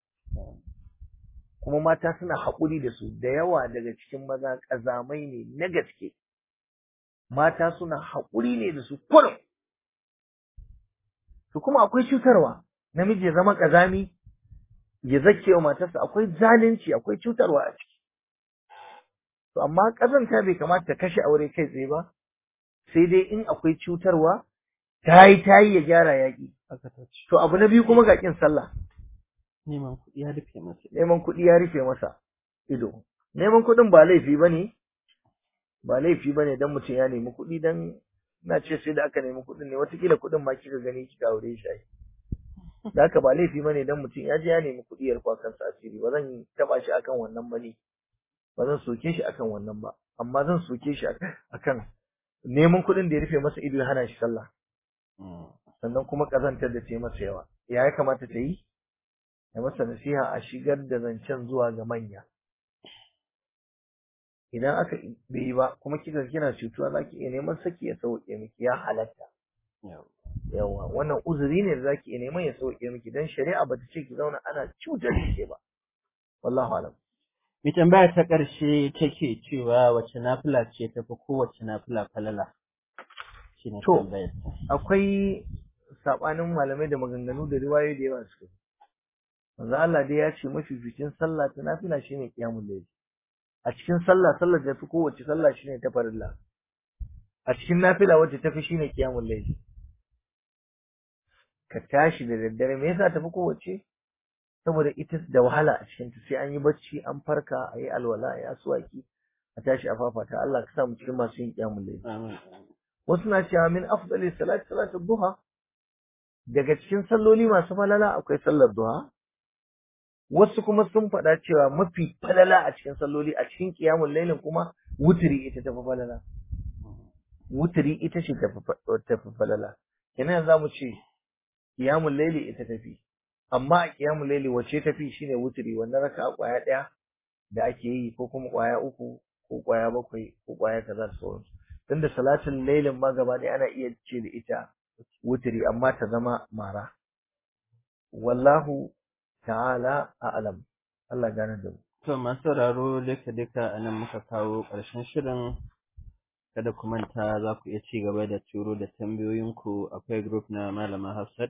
kuma mata suna haƙuri da su da yawa daga cikin maza ƙazamai ne na gaske mata suna haƙuri ne da su kurum to kuma akwai cutarwa namiji ya zama ƙazami ya zake wa matarsa akwai zalunci akwai cutarwa a ciki to amma ƙazanta bai kamata ta kashe aure kai tsaye ba sai dai in akwai cutarwa ta yi ta yi ya gyara yaƙi aka ta ce to abu na biyu kuma ga ƙin sallah neman kuɗi ya rufe masa neman kuɗi ya rufe masa ido neman kuɗin ba laifi bane ba laifi bane dan mutum ya nemi kuɗi dan na ce sai da aka nemi kuɗin ne watakila kuɗin ma kika gani kika aure shi ai da haka ba laifi bane dan mutum ya je ya nemi kuɗi ya rufa kansa asiri ba zan taba shi akan wannan bane ba zan soke shi akan wannan ba amma zan soke shi akan neman kuɗin da ya rufe masa ido ya hana shi sallah sannan kuma kazantar da ce masa yawa ya ya kamata ta yi ya masa nasiha a shigar da zancen zuwa ga manya idan aka bai yi ba kuma kika kina cutuwa zaki iya neman saki ya sauke miki ya halatta yawa wannan uzuri ne da zaki iya neman ya sauke miki dan shari'a bata ce ki zauna ana cutar da ke ba wallahi alam mai tambaya ta ƙarshe take cewa wace nafila ce tafi kowace nafila falala shine To, tambayar ta akwai sabanin malamai da maganganu da riwayoyi da yawa suka manzo Allah dai ya ce mafificin sallah ta nafila shine qiyamul layl a cikin sallah sallar da fi kowace sallah shine ta farilla a cikin nafila wacce tafi shine qiyamul layl ka tashi da daddare me yasa tafi kowace saboda ita da wahala a cikin ta sai an yi bacci an farka a yi alwala a yi aswaki a tashi a fafata Allah ka sa mu cikin masu yin qiyamul layl amin wasu na cewa min afdali salati salatu duha daga cikin salloli masu falala akwai sallar duha wasu kuma sun faɗa cewa mafi falala a cikin salloli a cikin qiyamul lailin kuma wutiri ita tafi falala wutiri ita ce tafi fa- tafi falala kenan za mu ce qiyamul laili ita tafi amma a qiyamul laili wacce tafi shine wutiri wannan raka'a kwaya ɗaya da ake yi ko kuma kwaya uku ko kwaya bakwai ko kwaya kaza da sauransu tunda salatin lailin ma gaba ɗaya ana iya ce da ita wutiri amma ta zama mara wallahu ta'ala a'lam Allah gane da mu to masu sauraro duka duka a nan muka kawo ƙarshen shirin kada ku manta za ku iya ci gaba da turo da tambayoyinku akwai group na malama Hafsat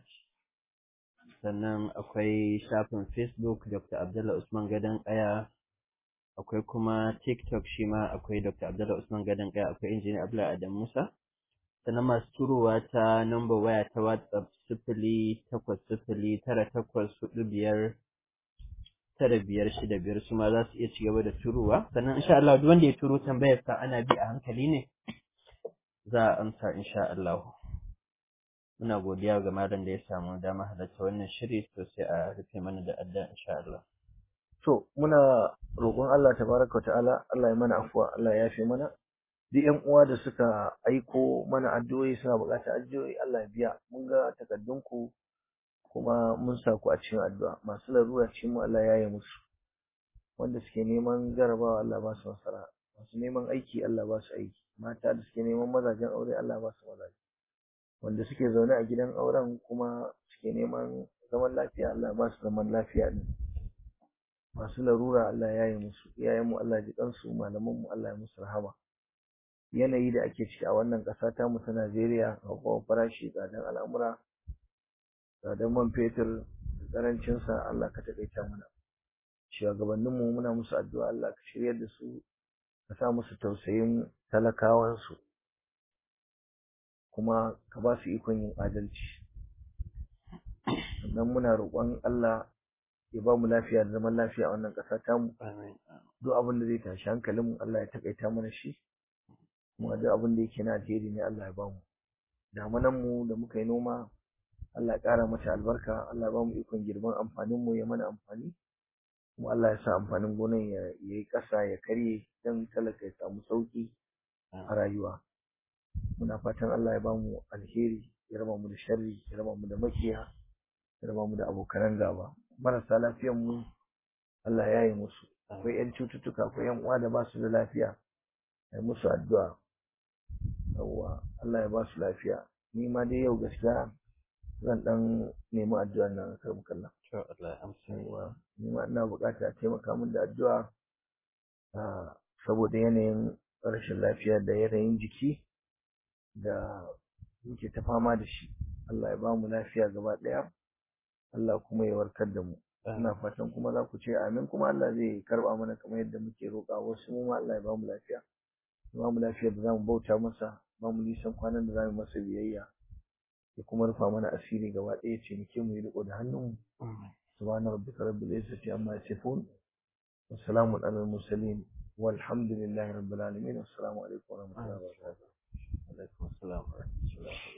sannan akwai shafin Facebook Dr. Abdullah Usman Gadon Kaya akwai kuma TikTok shi ma akwai Dr. Abdullah Usman Gadon Kaya akwai Injiniya Abdullah Adam Musa sannan masu turowa ta number waya ta WhatsApp sifili takwas sifili tara takwas hudu biyar tara biyar shida biyar su ma za su iya ci gaba da turowa sannan insha Allah duk wanda ya turo tambayar sa ana bi a hankali ne za a amsa insha Allah muna godiya ga malam da ya samu dama halarta wannan shiri to sai a rufe mana da adda insha Allah to muna roƙon Allah tabaraka ta'ala Allah ya mana afuwa Allah ya yafe mana duk ƴan uwa da suka aiko mana addu'o'i suna buƙatar addu'o'i Allah ya biya mun ga takaddunku kuma mun sa ku a cikin addu'a masu larura cikin mu Allah ya yi musu wanda suke neman jarabawa Allah ba su nasara masu neman aiki Allah ba su aiki mata da suke neman mazajen aure Allah ba su mazaje wanda suke zaune a gidan auren kuma suke neman zaman lafiya Allah ba su zaman lafiya din masu larura Allah ya yi musu iyayenmu Allah ji kansu malamanmu Allah ya musu rahama yanayi da ake ciki a wannan ƙasa ta mu ta Najeriya hauhawar farashi tsadan al'amura tsadan man fetur da ƙarancin sa Allah ka taƙaita mana shugabanninmu muna musu addu'a Allah ka shiryar da su ka sa musu tausayin talakawansu kuma ka ba su ikon yin adalci sannan muna roƙon Allah ya ba mu lafiya da zaman lafiya a wannan ƙasa tamu amin duk abin da zai tashi hankalinmu Allah ya takaita mana shi kuma duk abin da yake na alheri ne Allah ya ba mu damunan mu da muka yi noma Allah ya ƙara mata albarka Allah ya ba mu ikon girban amfanin mu ya mana amfani kuma Allah ya sa amfanin gonan ya yi ƙasa ya karye dan talaka ya samu sauki a rayuwa muna fatan Allah ya ba mu alheri ya raba mu da sharri ya raba mu da makiya ya raba mu da abokanan gaba marasa lafiyan mu Allah ya yi musu akwai yan cututtuka akwai yan uwa da ba su da lafiya ai musu addu'a yawwa Allah ya ba su lafiya ni ma dai yau gaskiya zan dan nemi addu'ar nan a karbu kallon to Allah ya amsa yawwa ni ma ina buƙatar a taimaka min da addu'a ah, saboda yanayin rashin lafiya da yanayin jiki da muke ta fama da shi Allah ya ba mu lafiya gaba ɗaya Allah kuma ya warkar da mu ina fatan kuma za ku ce amin kuma Allah zai karba mana kamar yadda muke roƙa wasu mu ma Allah ya ba mu lafiya ya ba mu lafiya da zamu bauta masa ba mu nisan kwanan da zamu masa biyayya ya kuma rufa mana asiri gaba ɗaya ce muke mu yi riko da hannunmu subhana rabbika rabbil izzati amma yasifun wa salamun alal mursalin walhamdulillahi rabbil alamin assalamu alaikum wa rahmatullahi wa barakatuh alaikum assalam wa rahmatullahi